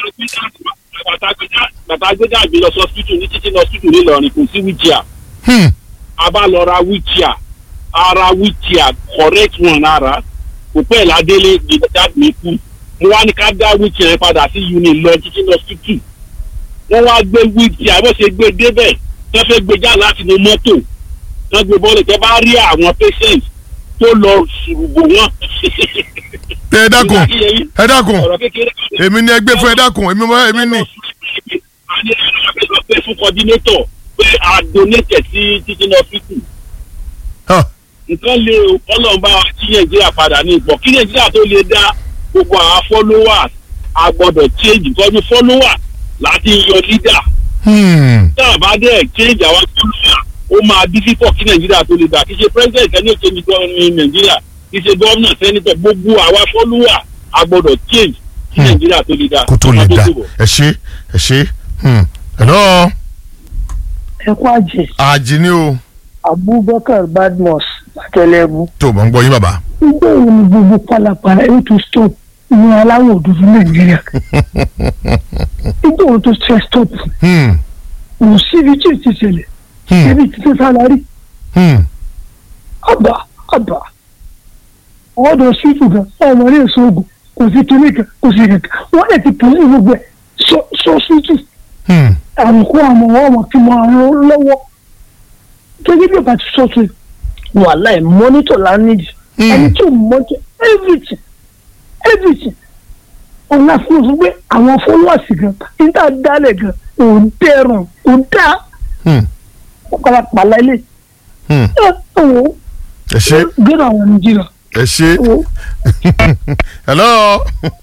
bàtà gbẹdẹ àgbẹ lọ sí hospital ní títí ní hospital nílọrin kò sí wheelchair Hmm. a bá lọ ra wheelchair ara wheelchair correct one ara kò pẹ́ ládélé ní dad mi kú mo wá ní ká dá wheelchair yẹn padà sí unit lọ títí ní hospital wọ́n wá gbé wheelchair bó ṣe gbé débẹ̀ wọ́n fẹ́ gbé já láti inú mọ́tò wọ́n gbé bọ́ọ̀lù tẹ́ bá rí àwọn patient tó lọ ṣùrùbù wọn. ẹ dákun ẹ dákun ọ̀rọ̀ kékeré èmi ni ẹ gbé fún ẹ dákun èmi mọ èmi ni. a ní ẹ̀rọ àgbẹ̀sọ pé fún coordinator pé a donate sí teaching hospital. Ah. nǹkan lè o ọlọ́run bá wa kí nàìjíríà padà ní ipò kí nàìjíríà tó lè dá gbogbo àwọn followers a gbọ́dọ̀ change because followers láti yọ leader Hmm. tá a bá dẹ̀ change àwọn followers ó máa difficult kí nàìjíríà tó lè dá kì í ṣe president ẹni ò change gan ní nàìjíríà kì í ṣe governor senator gbogbo àwọn followers a gbọ́dọ̀ change kí Hmm. nàìjíríà tó lè dá. kó tó lè Ọmọ dá tó bọ̀. ẹ ṣe ẹ ṣe Hmm. hello ẹ kú àjẹ àjì ni o abubakar badmus akẹlẹbu tó o bá ń gbọ́ yín bàbá. nígbà wo ni gbogbo pálapàla yóò tún stop ní aláwọ̀ dúdú nàìjíríà nígbà wo tó ṣe stop Hmm. kò síbi tí ò ti ṣẹlẹ̀ Hmm. ẹbí ti tẹ́ sálárì Hmm. àbá àbá ọ̀dọ̀ sífù gan ọmọ ní èso oògùn kò sí kíní kan kò sí kankan wọ́n lè ti pèsè gbogbo ẹ̀ sọ sọ sífù Hmm. àrùkù àmọ̀ wọ́n mọ̀ kí wọ́n àrùn lọ́wọ́ gẹ́gẹ́ bí ọba ti sọ tó wàhálà ẹ̀ mọ́nítọ̀ la nídìí Hmm. ẹni tí ò mọ́tò everything everything ọ̀nà fún un pé àwọn followers gan níta dálẹ̀ gan kò dẹrùn kò dá Hmm. pàlàpàlà ilé Hmm. ẹ wò ó ẹ ṣe gbéra àwọn nàìjíríà ẹ ṣe wò ó. hello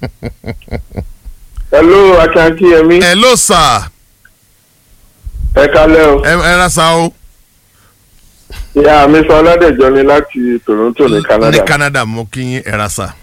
hello akínyẹmí hello sir ẹ kalẹ o ẹ ẹ ra sa o ìyá mi sọ ọládẹjọ ni láti toronto ní canada ní canada mo kí yín ẹ ra sa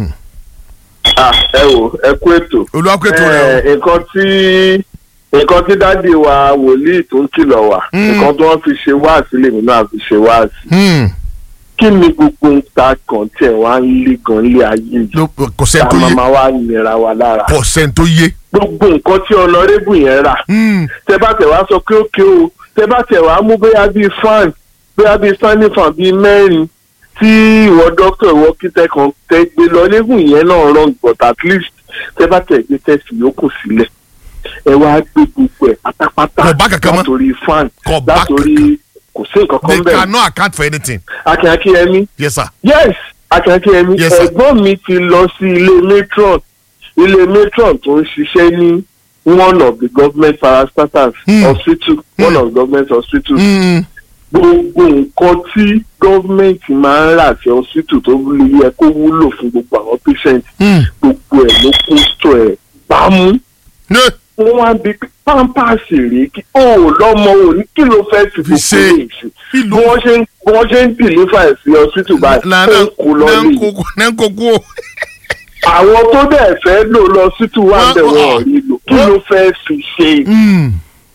ah ẹ wò ẹ kú ètò olùwàkùtù rẹ o Eh, nǹkan tí nǹkan tí dádì wa wòlíì tó ń kìlọ̀ wá Mm. nǹkan tí wọ́n fi ṣe wáàsí lèmi náà fi ṣe wáàsí Hmm. kí ni gbogbo ń ta kan tí ẹ̀ wá ń lé gan lé ayé yìí ló kò tá sẹ́ni a tó máa yé máa wá nira wa lára kò sẹ́ni tó yé. gbogbo nǹkan tí ọlọ́rẹ́bù yẹn rà Hmm. tẹ bá tẹ wá sọ pé ókè o tẹ bá tẹ wá mú bóyá bíi fan bóyá bíi standing fan bíi mẹ́rin tí ìwọ dókítà ìwọ kíntẹ kan tẹ gbé lọ lẹ́gùn yẹn náà wrong but at least tẹ bá tẹ gbé tẹsí yòókù sílẹ̀ ẹ wá gbé gbogbo ẹ̀ pátápátá Kò bá kankan mọ́. látòrí fan Kò bá látòrí kò sí nǹkan they kan bẹ́ẹ̀ cannot account for anything. akínyakínyẹmí yes sir. yes akínyakínyẹmí Yes, sir. ẹ̀gbọ́n mi ti lọ sí ilé matron ilé matron tó ń ṣiṣẹ́ ní one of the government parastatals Hmm. hospital one of government hospitals Hmm. gbogbo nǹkan tí gọ́ọ̀mẹ̀ntì máa ń rà sí hospital tó yẹ kó wúlò fún gbogbo àwọn patient Hmm. gbogbo ẹ̀ ló kó sọ ẹ̀ bámú Ne. wọ́n wá bí pampers rèé kí ó lọ́mọ ò ní kí ló fẹ́ fi Fi gbogbo ṣe lè ṣe bí ìlú wọ́n ṣe ń bí wọ́n ṣe ń deliver ẹ̀ sí hospital báyìí na ó na ń kó lọ na lè nkoko na nkoko o. àwọn tó dẹ̀ fẹ́ lò lọ hospital wà Wọ́n- bẹ̀ wọ́n wọ́n- rí lò kí wọ́n- ló fẹ́ fi ṣe Hmm.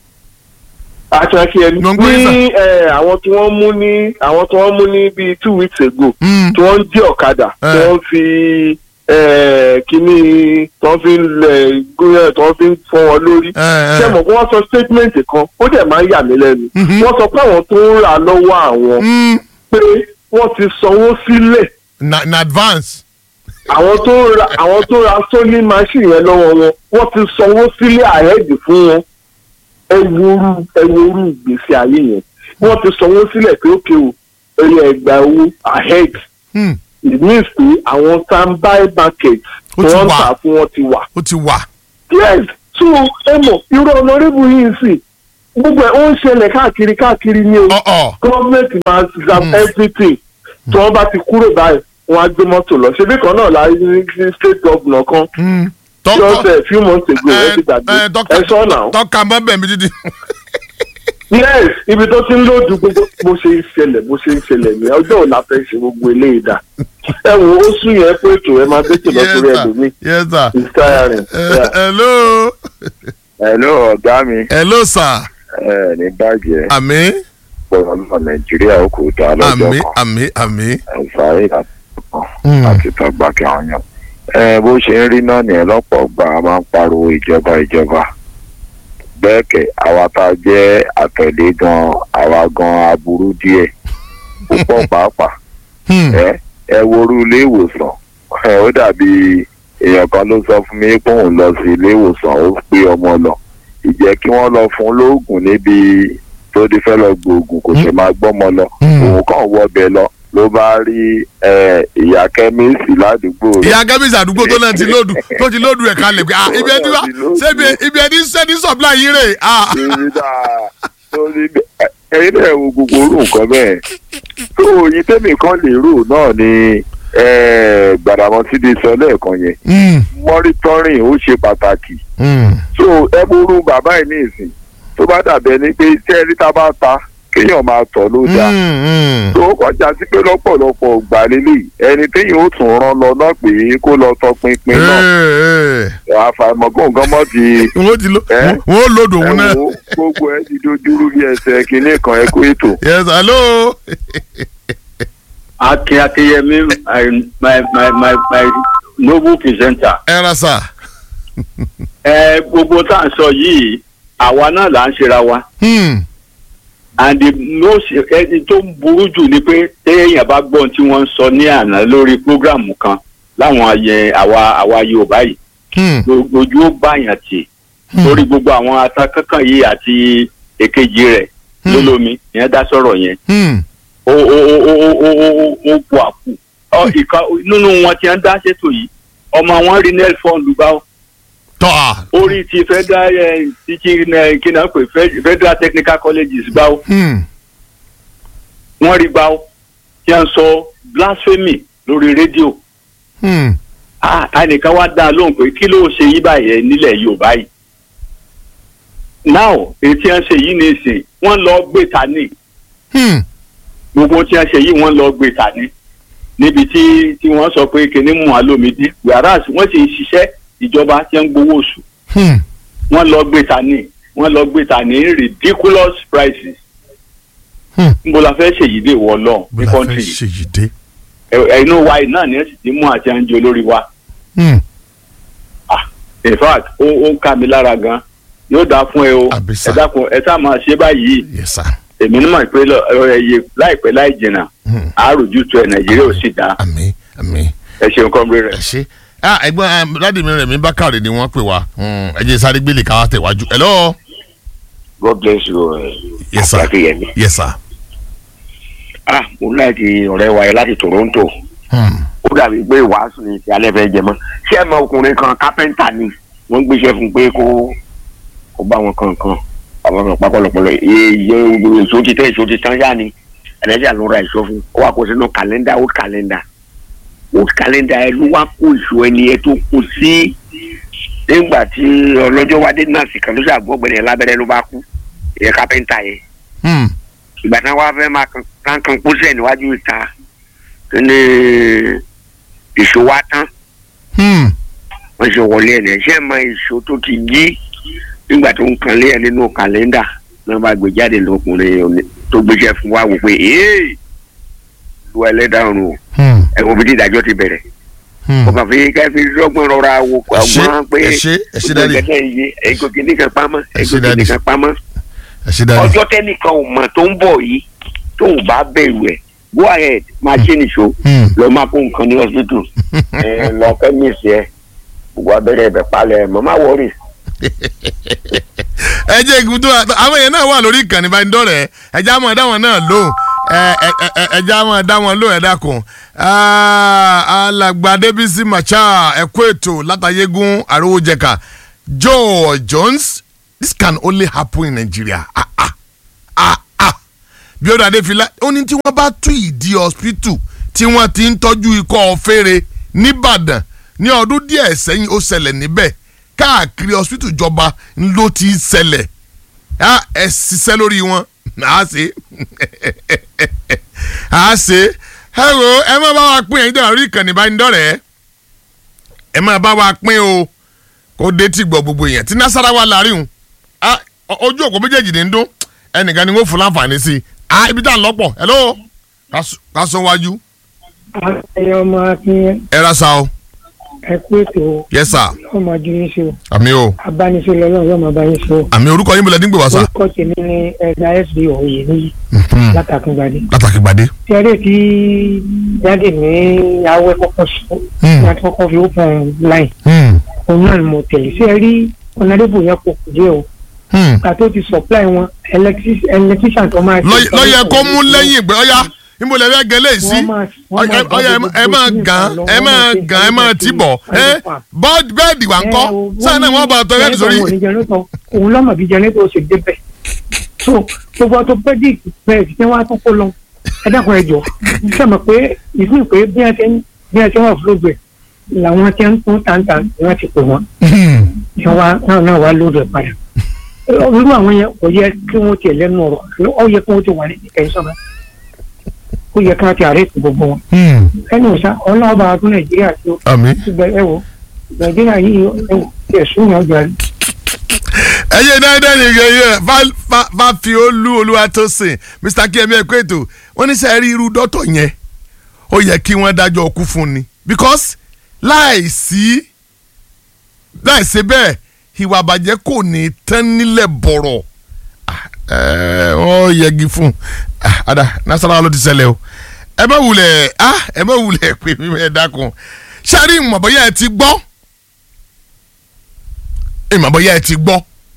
àtúnṣe Ló ń gbé ní ẹ, àwọn tí wọ́n mú ní àwọn tí wọ́n mú ní bíi two weeks ago Hmm. tí wọ́n ń jí ọ̀kadà tí Eh. wọ́n fi eh, kíní tí wọ́n fi ń lẹ̀ gúnyẹ̀ tí wọ́n fi ń fọ́ wọn lórí. Eh, eh. ṣé mo kí wọ́n sọ statement kan ó dẹ̀ máa ń yà mí lẹ́nu. Mhm. wọ́n sọ pé àwọn tó ń rà lọ́wọ́ àwọn Hmm. pé wọ́n ti sanwó sílẹ̀ na na advance. àwọn tó ń ra àwọn tó ra sólí machine yẹn lọ́wọ́ wọn wọ́n ti sanwó sílẹ̀ àhẹ́dì fún wọn ẹ woru ẹ woru gbèsè ayé yẹn wọ́n ti sanwó sílẹ̀ pé ókè o ẹ̀yẹ ẹgbàá owó ahead Hmm. it means pé àwọn standby market Ó ti wọ́n ń wà. tà fún wọn ti wà. ó ti wà. yes so ẹ mọ̀ irú ọ̀nàrẹ́bù yìí sì gbogbo ẹ̀ ó ń ṣẹlẹ̀ káàkiri káàkiri ní o gọ́ọ̀mẹ̀ntì máa exam everything tí wọ́n bá ti kúrò báyìí wọ́n á gbé mọ́tò lọ ṣebí kan náà láyé ní state governor kan just a few months ago ẹ ti gbàgbé ẹ sọ náà. tọ́ka mọ́ bẹ̀mí dídì. yes ibi tó ti ń lòdù gbogbo bó ṣe ń ṣẹlẹ̀ bó ṣe ń ṣẹlẹ̀ ní ọjọ́ òun la fẹ́ ṣe gbogbo eléyìí dà ẹ wo ó sún yẹn pé ètò ẹ máa tètè lọ sórí ẹlòmíì yes sir. it's tiring. Yeah. hello. hello ọ̀gá mi. hello sir. ẹ ní bàjẹ́. àmì. pọ̀rọ̀ náà nàìjíríà ó kò dá lọ́jọ́ àmì kan. àmì àmì. ẹ̀sáré àti tọ́gbà kí àwọn yàn. ẹ bó ṣe ń rí náà nìyẹn lọ́pọ̀ gbà á máa ń pariwo ìjọba ìjọba. bẹ́ẹ̀ kẹ̀ àwa tá a jẹ́ àtẹ̀lé gan àwa gan aburú díẹ̀ púpọ̀ pàápàá. ẹ ẹ worú ilé ìwòsàn ẹ ó dàbí èèyàn kan ló sọ fún mi pé òun lọ sí ilé ìwòsàn ó pé ọmọ lọ ìjẹ́ kí wọ́n lọ fún lóògùn níbi tó ti fẹ́ lọ gbòògùn kò ṣe máa gbọ́mọ lọ òun kàn wọbẹ̀ lọ ló bá rí ẹ, ìyá kẹ́míìsì ládùúgbò rẹ̀. ìyá kẹ́mísì àdúgbò tó náà ti lóòdù tó ti lóòdù ẹ̀ kalẹ̀ pé ah ibi ẹni wá ṣébi ibi ẹni sẹ́ni supply yín rè ah. Ibi dáa tó ní bẹ- ẹyin náà wo gbogbo orú nǹkan bẹ́ẹ̀ tó oyin tẹ́mi kan lè rò náà ni ẹ, gbàdàmọ́sí ti sọ lẹ́ẹ̀kan yẹn mọ́rítọ́rìn ó ṣe pàtàkì so ẹ múrú bàbá ẹ̀ ní ìsìn tó bá dàbẹ̀ ni pé tẹ́ ẹni tá a bá ta kéèyàn máa tọ̀ ló dáa tó kọjá sí pé lọ́pọ̀lọpọ̀ gbà lélẹ̀ ẹni téèyàn ó tún rán lọ náà pé kó lọ tọpinpin náà àfàìmọ̀ kó nǹkan mọ́ ti wọ́n ti lo wọ́n lòdù òun náà. ẹ wo gbogbo ẹ ti dojúrú bí ẹsẹ̀ kínní kan ẹ kó ètò. yes hello. Akin Akeyemi, my, my, my, my, my noble presenter. ẹ ra sà. Ẹ gbogbo tá à ń sọ yìí, àwa náà là ń ṣera wa. And the most ẹni tó ń burú jù ni pé téèyàn bá gbọ́n tí wọ́n ń sọ ní àná lórí prógrámù kan láwọn ayẹ àwa àwa Yorùbá yìí. Ojú ó báyàn tì lórí gbogbo àwọn atakánkan yìí àti èkejì rẹ̀ lólómi ìyẹn dá sọ̀rọ̀ yẹn ó ó ó ó ó ó ó ó bu àpò ọ ìka nínú wọn tí wọn dá ṣètò yìí ọmọ wọn rí nel fọọlù bá tọ́ a. orí ti federal ẹ ti ti ẹ kí náà pè Fe- federal technical colleges gbá ó wọn rí gbá ó tí wọn sọ blasphemy lórí rédíò ah ẹnìkan wá dá a lóhùn pé kí ló ṣe yí báyẹn nílẹ̀ Yorùbá yìí now èyí tí wọn ṣe yìí ní ìsìn wọn lọ gbé ta ní gbogbo tí wọn ṣe yìí wọn lọ gbé ta ní níbi tí tí wọn sọ pé kíní mú alómìdí whereas wọn sì ń ṣiṣẹ́ ìjọba tí wọn ń gbowó oṣù wọn lọ gbé ta ní wọn lọ gbé ta ní ridiculous prices níbo la fẹ́ ṣèyí dé wọ lọ ní kọ́ńtì yìí ṣèyí dé. ẹ inú wa yìí náà ni ẹ sì ti mú àti àǹjẹ olórí wa in fact ó ó ń ká mi lára gan yóò dáa fún ẹ o ẹ dákun ẹ sá máa ṣe báyìí èmi ní mọ̀ pé ẹyẹ láìpẹ́ láì jìnnà àáròjú tó ẹ nàìjíríà ò sì dá ẹ ṣeun kọ́mbré rẹ. ṣe ah ẹ̀gbọ́n dádì mi rẹ̀ mi bákàrè ni wọ́n pè wá Mm, ẹ jẹ́ sáré gbélé káwá tẹ̀wájú. hello. God bless you. Uh, yes sir Akínyẹmí. yes sir. ah mo láti ọ̀rẹ́ wa yẹn láti Toronto ó dàbí pé wàásù ni ti alẹ́ fẹ́ jẹ mọ́ ṣé ẹ mọ ọkùnrin kan kápẹ́ńtà ni wọ́n gbéṣẹ́ fún un pé kó kó bá wọn kankan àwọn kan pápọ̀lọpọ̀lọ iye iye èso ti tẹ́ èso ti tán yá ni ẹ̀rẹ́díà ló ra èso fún ó wà kó sínú kàlẹ́ndà old calendar old calendar ẹ ló wá kó èso ẹni ẹ tó kó sí nígbà tí ọlọ́jọ́ wádé nọ́ọ̀sì kan ló ṣàgbọ́gbẹ̀rẹ̀ yẹn lábẹ́rẹ́ ló bá kú ìyẹn kápẹ́ńtà yẹn ìgbà tí wọ́n fẹ́ máa kan kan kan pósẹ̀ níwájú ìta ní ìṣó wa tán wọ́n ṣe wọlé ẹ̀ ní ẹ̀ṣẹ́ mọ ìṣó tó ti jí nígbà tó ń kan lé ẹ̀ nínú kàlẹ́ndà náà bá gbé jáde lọkùnrin òní- tó gbéṣẹ́ fún wa wò pé ee lu ẹlẹ́dàá ọ̀run o ẹ̀wọ̀n bí dídájọ́ ti bẹ̀rẹ̀ ọkàn fi ká fi rọ́gbọ́n rọra wo ọgbọ́n pé ẹ ṣé, ẹ ṣé daddy. gbogbo ẹ̀jẹ̀ yìí ẹ̀gọ́ kìíní kan pamọ́ ẹ ṣé ẹ̀gọ́ daddy. kìíní kan pamọ́ ẹ ṣe dáadé. ọjọ́ tẹ́nìkan ò mọ̀ tó ń bọ̀ yìí tó ò bá bẹ̀rù ẹ̀ go ahead máa ṣe nìṣó lọ máa kó nǹkan ní hospital ẹ lọ kẹ́míìsì ẹ gbogbo abẹ́rẹ́ ẹ̀bẹ̀ palẹ̀ mọ́ má wọ́rì. ẹ jẹ́ ìgbúdó àwọn èèyàn náà wà lórí ìkànnì ìbánidọ́rẹ̀ẹ́ ẹ já mọ̀ ẹ̀dá wọn náà lóhùn ẹ ẹ ẹ ẹ já mọ̀ ẹ̀dá wọn lóhùn ẹ̀dá kan alàgbà Débísí Macha ẹ̀kọ́ ètò látàyégún àrówójẹ̀ka joe jones this can only happen in nigeria ah ah ah ah bí ó dàdé fìlà ó ní tí wọ́n bá tú ìdí hospital tí wọ́n ti ń tọ́jú ikọ́ ọ̀fẹ́rẹ́ nìbàdàn ní ọdún díẹ̀ sẹ́yìn ó ṣẹlẹ̀ níbẹ̀ káàkiri hospital ìjọba ló ti ń ṣẹlẹ̀ á ẹ ṣiṣẹ́ lórí wọn á ṣe á ṣe ẹ wo ẹ má bá wa pín ẹ̀yin tó rí ìkànnì ìbánidọ́rẹ̀ẹ́ ẹ má bá wa pín o kó dé tí gbọ́ gbogbo èèyàn tí nasarawa láàrin o ojú òkú méjèèjì ní ń dún ẹnìkan ni wọ́n fún láǹfààní sí i ah ibi tá à ń lọ́pọ̀ hello ká sọ wájú. ayé ọmọ akin ẹ ra sa o. ẹ kú ètò yes sir. ọmọ ju yín sí o àmì o. abánisẹ́ lọ́wọ́ yóò máa bá yín sí o. àmì orúkọ yín bọ̀lẹ̀ dín gbé wá sá. orúkọ tèmi ni ẹ̀dá sb òye níyì látàkùngbàdé. látàkùngbàdé. tẹ́lẹ̀ tí jáde ní awẹ́ kọ́kọ́ sọ láti kọ́kọ́ fi open line òun náà ni mo tẹ̀lé sí ẹ rí ọ̀nàdébò yẹn kò kù díẹ̀ o kàtó ti supply wọn electrician tó máa. lọ́yẹ̀ kó mú lẹ́yìn ìgbẹ́ ọ̀yá níbo lè fẹ́ gẹ́lẹ́ sí ọ̀yà ẹ máa gàn ẹ máa gàn ẹ máa tì bọ̀ ẹ bẹ́ẹ̀dì wà ń kọ́ sáà náà wọ́n bá tọ́ bẹ́ẹ̀dì sórí. òun lọ́mọ bíi jẹnẹtọ̀ ṣe débẹ̀ so gbogbo orthopedic bẹ́ẹ̀ tí wọ́n á tún kó lọ ẹ dákun ẹ jọ sọmọ pé ìfún pé bí ẹ ṣe bí ẹ ṣe wà fúlọ́gbẹ̀ làwọn tí ń tún tàǹtà ni wọ́n ti pè wọ́n náà náà wà lóde padà irú àwọn yẹn kò yẹ kí wọ́n tiẹ̀ lẹ́nu ọ̀rọ̀ ó yẹ kí wọ́n ti wà ní ìkẹyìnsọ́nà ó yẹ ká ti àárẹ̀ gbogbo wọn. ẹni òsà ọlọ́ọ̀bà ọdún nàìjíríà tó ṣùgbọ́n ẹ wò nàìjíríà yìí ẹ wò tiẹ̀ sún yàn jàre. ẹyẹ dáadáa nìyẹn yẹ bá fi olú olúwa tó sìn mr kemi ẹ kó ètò wọn ní sẹ́ẹ̀rí irú dọ́tọ̀ yẹn ó yẹ kí wọ́n dájọ́ ọkú fún ni because láìsí láìsí bẹ́ẹ̀ ìwà àbàjẹ́ kò ní tán nílẹ̀ bọ̀rọ̀ wọ́n yẹgi fún ada nasarawa ló ti ṣẹlẹ̀ o ẹ bá wulẹ̀ ẹ bá wulẹ̀ pé mi ẹ dákun sáré ìmọ̀bọ̀yà ẹ ti gbọ́ ìmọ̀bọ̀yà ẹ ti gbọ́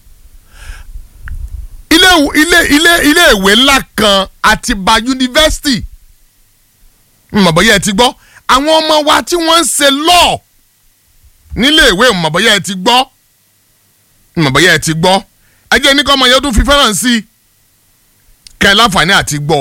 ilé ilé ilé ilé ìwé ńlá kan Àtìbà yunifásitì ìmọ̀bọ̀yà ẹ ti gbọ́ àwọn ọmọ wa tí wọ́n ń ṣe lọ́ọ̀ nílé ìwé ìmọ̀bọ̀yà ẹ ti gbọ́ ìmọ̀bọ̀yà ẹ ti gbọ́ ẹjẹ́ ní kọ́ ọmọ yẹn tún fi fẹ́ràn sí i kẹ́ ẹ láǹfààní àti gbọ́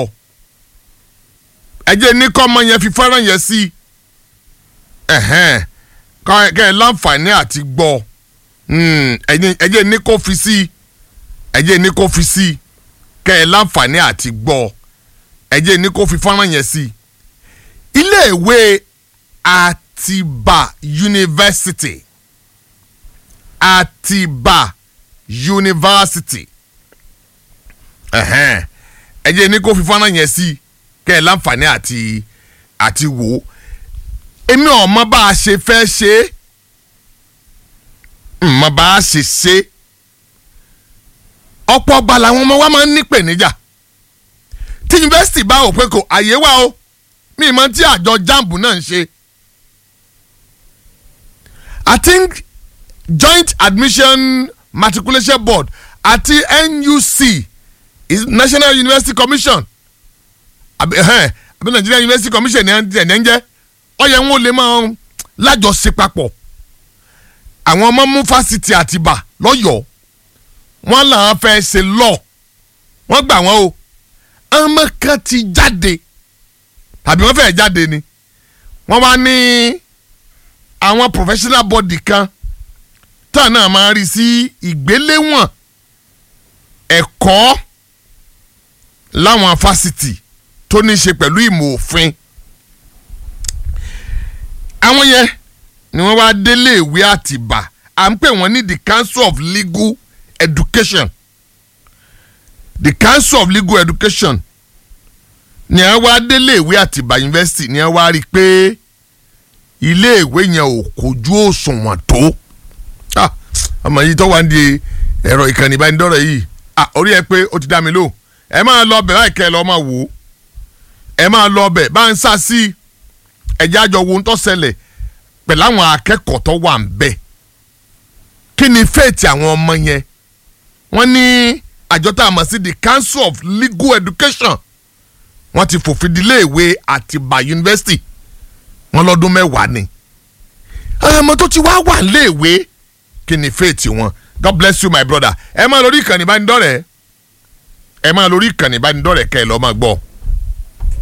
ẹjẹ́ ní kọ́ ọmọ yẹn fi fẹ́ràn yẹn sí i ẹ̀hẹ́n kẹ́ ẹ láǹfààní àti gbọ́ ẹjẹ́ ní kó fi sí i ẹjẹ́ ní kó fi sí i kẹ́ ẹ láǹfààní àti gbọ́ ẹjẹ́ ní kó fi fẹ́ràn yẹn sí i iléèwé Àtìbà University Àtìbà University ẹ̀hẹ́n ẹ jẹ́ ní kó fi fọ́nrán yẹn sí kẹ́ ẹ láǹfààní àti àti wò ó èmi ọ̀mọ bá a ṣe fẹ́ ṣe é mọ bá a ṣe ṣe ọ̀pọ̀ ọgbà làwọn ọmọ wa máa ń nípèníjà tí yunifásitì bá wò pé kò àyè wà o mi mọ tí àjọ jambu náà ń ṣe I think joint admission matriculation board àti NUC is National University Commission àbí àbí Nigerian University Commission ní ẹ̀ ń jẹ́ ọ̀yẹ̀ wọn ò lè máa lájọṣe papọ̀ àwọn ọmọ mú fásitì Àtìbà lọ́yọ̀ọ́ wọ́n làwọn fẹ́ ṣe lọ wọ́n gbà wọ́n o ọmọ kan ti jáde tàbí wọ́n fẹ́ jáde ni wọ́n wá ní àwọn professional body kan tá náà máa rí sí ìgbéléwọ̀n ẹ̀kọ́ láwọn fásitì tó ní í ṣe pẹ̀lú ìmọ̀ òfin àwọn yẹn ni wọ́n wá délé ìwé Àtìbà à ń pè wọ́n ní the Council of Legal Education the Council of Legal Education ni wọ́n wá délé ìwé Àtìbà University ni wọ́n wá rí i pé ilé ìwé yẹn ò kojú òṣùwọ̀n tó ọmọ yìí tó wà ń di ẹ̀rọ ìkànnì ìbánidọ́rẹ̀ yìí orí ẹ pé ó ti dá mi lò ẹ máa lọ bẹ̀ báyìí kẹ́ ẹ lọ́ọ́ máa wò ó ẹ máa lọ bẹ̀ bá ń sá sí ẹ̀jẹ̀ àjọ wo ń tọ́ ṣẹlẹ̀ pẹ̀lú àwọn akẹ́kọ̀ọ́ tó wà ń bẹ̀ kí ni fẹ́ẹ̀tì àwọn ọmọ yẹn wọ́n ní àjọ tá a mọ̀ sí the Council of Legal Education wọ́n ti fòfin dílé ìwé Àtìbà University wọ́n lọ́dún mẹ́wàá ni àwọn ọmọ tó ti wá wà léèwé kí ni faith wọn god bless you my brother ẹ máa lórí ìkànnì ìbánidọ́rẹ̀ẹ́ ẹ máa lórí ìkànnì ìbánidọ́rẹ̀ẹ́ kẹ́ ẹ lọ́ọ́ máa gbọ́